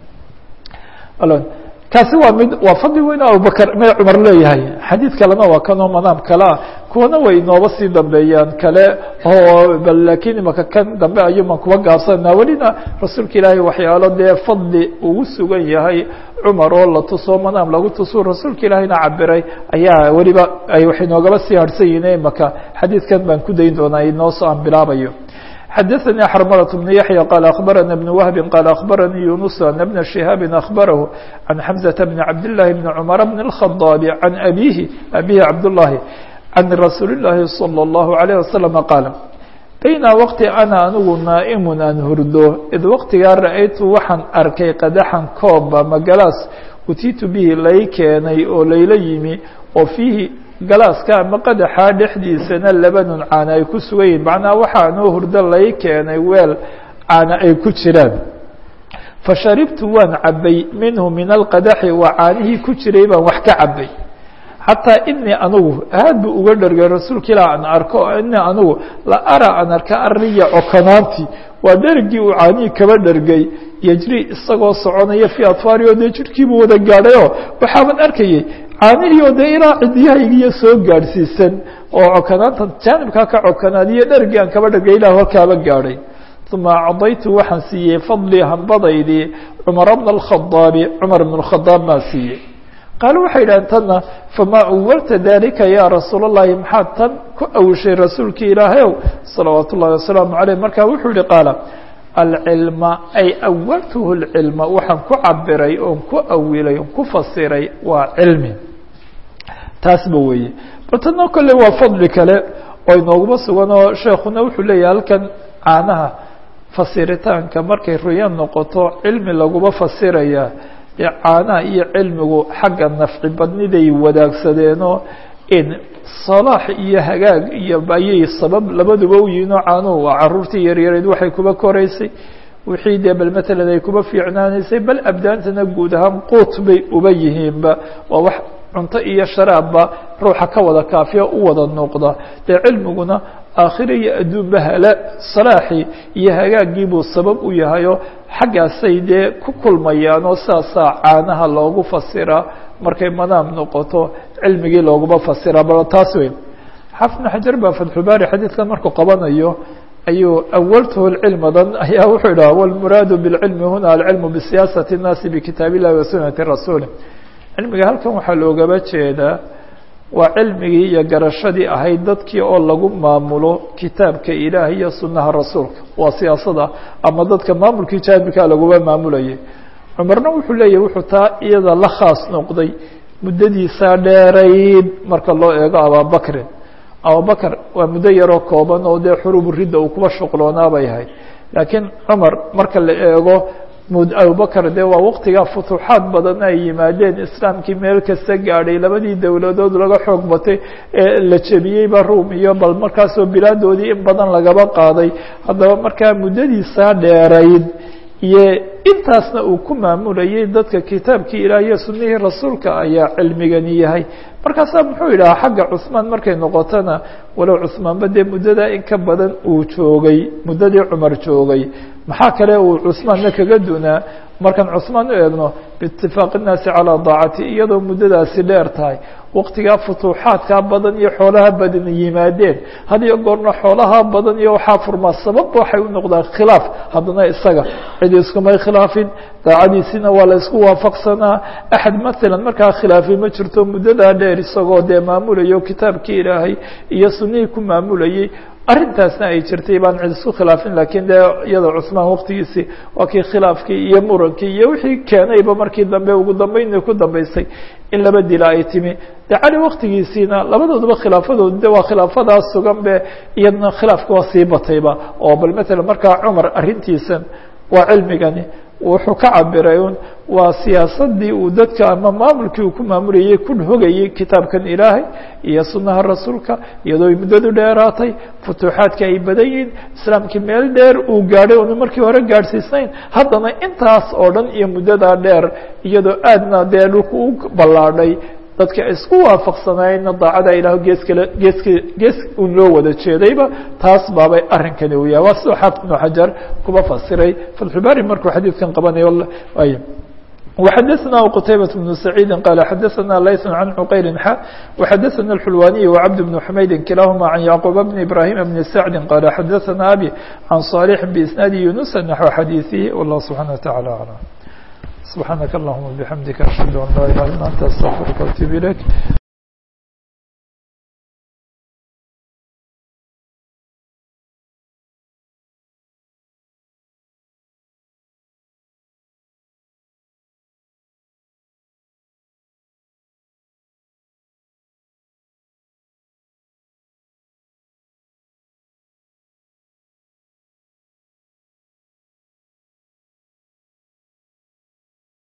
Speaker 1: kaasi waa mid waa fadli weyn abubakr me cumar leeyahay xadiid kalena waa kanoo manaam kale ah kuwana way inooba sii dambeeyaan kale oo bal lakiin imaka kan dambe ayuuman kuba gaabsanaa welina rasuulka ilaahay waxyaalo dee fadli ugu sugan yahay cumar oo la tuso manaam lagu tuso rasuulka ilaahayna cabiray ayaa weliba ay wax inoogaba sii harhsan yihiin imaka xadiidkan baan ku dayn doonaa inoo soo aan bilaabayo xdثnي xرملة بن يحيى قال أخبرنا بن وهب قال أخبرني يونس أن بن شهاب أخبره عن حمزة بن عبد الله بن عمر بن الخطاب عن أبيه أبيه عبد الله عن رsuuل اللhi صلى الله عليه وسلم قال bayna wqti ana anigu naaئm aan hurdo id waqtigaa ra'aytu waxaan arkay qadaxan kooba magalaas utiitu bihi lay keenay oo layla yimi oo fiihi galaaska ama qadaxaa dhexdiisana labanun caana ay ku sugan yihin macnaha waxaa noo hurdo lay keenay weel caana ay ku jiraan fasharibtu waan cabay minhu min alqadaxi waa caanihii ku jiray baan wax ka cabay xataa inii anigu aad bu uga dhergay rasuulka ilah aan arko inii anigu la ara aan arka ariya cokonaanti waa dhergii uu caanihii kaba dhergay yejri isagoo soconaya fii atfaari oo dee jirhkiibuu wada gaadhayoo waxaaban arkayay caanihii oo dee ilaa cidiyahaygiiyo soo gaadhsiisan oo cokonaanta jaanibkaa ka cokonaadiyo dhergii aan kaba dhergay ilah halkaaba gaadhay uma acdaytu waxaan siiyey fadlii hambadaydii cumara bna alkhadaabi cumar bn اkhadaab maa siiyey qaalo waxay idhahdeen tanna famaa awalta dalika ya rasuul اllahi maxaad tan ku awishay rasuulki ilaahayow salawaat ullahi wasalaamu aleyh markaa wuxuu yihi qaala alcilma ay awaltuhu اlcilma waxaan ku cabiray oon ku awilay oon ku fasiray waa cilmi taasba weeye bal tanna kolley waa fadli kale oo inooguma sugan oo sheekuna wuxuu leeyahay halkan caanaha fasiritaanka markay ruya noqoto cilmi laguma fasiraya caanaha iyo cilmigu xagga nafci badniday wadaagsadeenoo in salaax iyo hagaag iyo ayay sabab labaduba u yihiin oo caanuhu waa caruurtii yaryareed waxay kuba koraysay wixii dee bal matalan ay kuba fiicnaanaysay bal abdaantana guud ahaan quut bay uba yihiinba waa wax cunto iyo sharaabba ruuxa ka wada kaafiya u wada noqda dee cilmiguna aakhira iyo adduunba hala salaaxii iyo hagaagii buu sabab u yahayoo xaggaasay dee ku kulmayaan oo saasaa caanaha loogu fasiraa markay madaam noqoto cilmigii looguma fasiraa bal taas wey xaafid bn xajar baa fatxubaari xadiidkan markuu qabanayo ayuu awaltuhu cilmadan ayaa wuxuu idhaha wlmuraadu bاlcilmi huna alcilmu bisiyaasati الnaasi bkitaab illahi wa sunati rasuuli cilmiga halkan waxaa loogaba jeedaa waa cilmigii iyo garashadii ahayd dadkii oo lagu maamulo kitaabka ilaah iyo sunaha rasuulka waa siyaasada ama dadka maamulkii jaamika laguma maamulayay cumarna wuxuu leeyahy wuxuu taa iyada la khaas noqday muddadiisaa dheerayd marka loo eego ababakrin abubakr waa muddo yaroo kooban oo dee xurubu ridda uu kuba shuqloonaa bay ahayd laakiin cumar marka la eego abubakr dee waa waqtigaa futuuxaad badan ay yimaadeen islaamkii meel kasta gaadhay labadii dowladood laga xoog batay ee la jebiyeyba ruum iyo bal markaasoo bilaadoodii in badan lagaba qaaday haddaba markaa muddadiisaa dheerayd iyo intaasna uu ku maamulayay dadka kitaabkii ilaah iyo sunihii rasuulka ayaa cilmigani yahay markaasaa muxuu yidhaha xagga cusmaan markay noqotona walow cusmaanba dee muddadaa in ka badan uu joogay muddadii cumar joogay maxaa kale uu cusmaanna kaga dunaa markaan cusmaan u eegno biitifaaqi innaasi calaa daacati iyadoo muddadaasi dheer tahay waqtigaa futuuxaadkaa badan iyo xoolaha badan yimaadeen had iyo goorna xoolaha badan iyo waxaa furmaa sababba waxay u noqdaan khilaaf haddana isaga cid iskumay khilaafin daacadiisina waa la isku waafaqsanaa axad maalan markaa khilaafi ma jirto muddadaa dheer isagoo dee maamulayo kitaabkii ilaahay iyo sunihii ku maamulayay arrintaasna ay jirtay baan cid isku khilaafin lakiin dee iyada cusmaan waqtigiisii waa kii khilaafkii iyo murankii iyo wixii keenayba markii dambe ugu dambeyn ku dambeysay in laba dila ay timi de cali waqtigiisiina labadooduba khilaafadoodu de waa khilaafadaas sugan be iyadna khilaafka waa sii batayba oo bal matalan markaa cumar arrintiisan waa cilmigani wuxuu ka cabiray un waa siyaasadii uu dadka ama maamulkii uu ku maamulayay ku hogayay kitaabkan ilaahay iyo sunaha rasuulka iyadoo ay muddadu dheeraatay futuuxaadka ay badan yihiin islaamkii meel dheer uu gaadhay oonu markii hore gaadhsiisnayn haddana intaas oo dhan iyo muddadaa dheer iyadoo aadna dee dhulku u ballaadhay dadka isku waafaqsanaayeenna daacada ilaah gees kale geeska gees un loo wada jeedayba taas baabay arrinkani u yahay waa sidoo xaafid ibnu xajar kuba fasiray fatxubaari markuu xadiidkan qabanayo ay وxadثna qتaybة بن سعيid qال xadثna layث عن cqayl x وxadثna الxulwaniي وcبد بن حmaydi kilahma عن yعqوب بن إbrاhيم بن سعد qال xadثna abي عن صالح بإsناaد يuنس نحو xadيiثه والله سبحaنه وتaعالى أعلم سبحاaنك اللهمa بحمdika أشهد أن لا إله إلا أنت استغفرka وأتوب إليك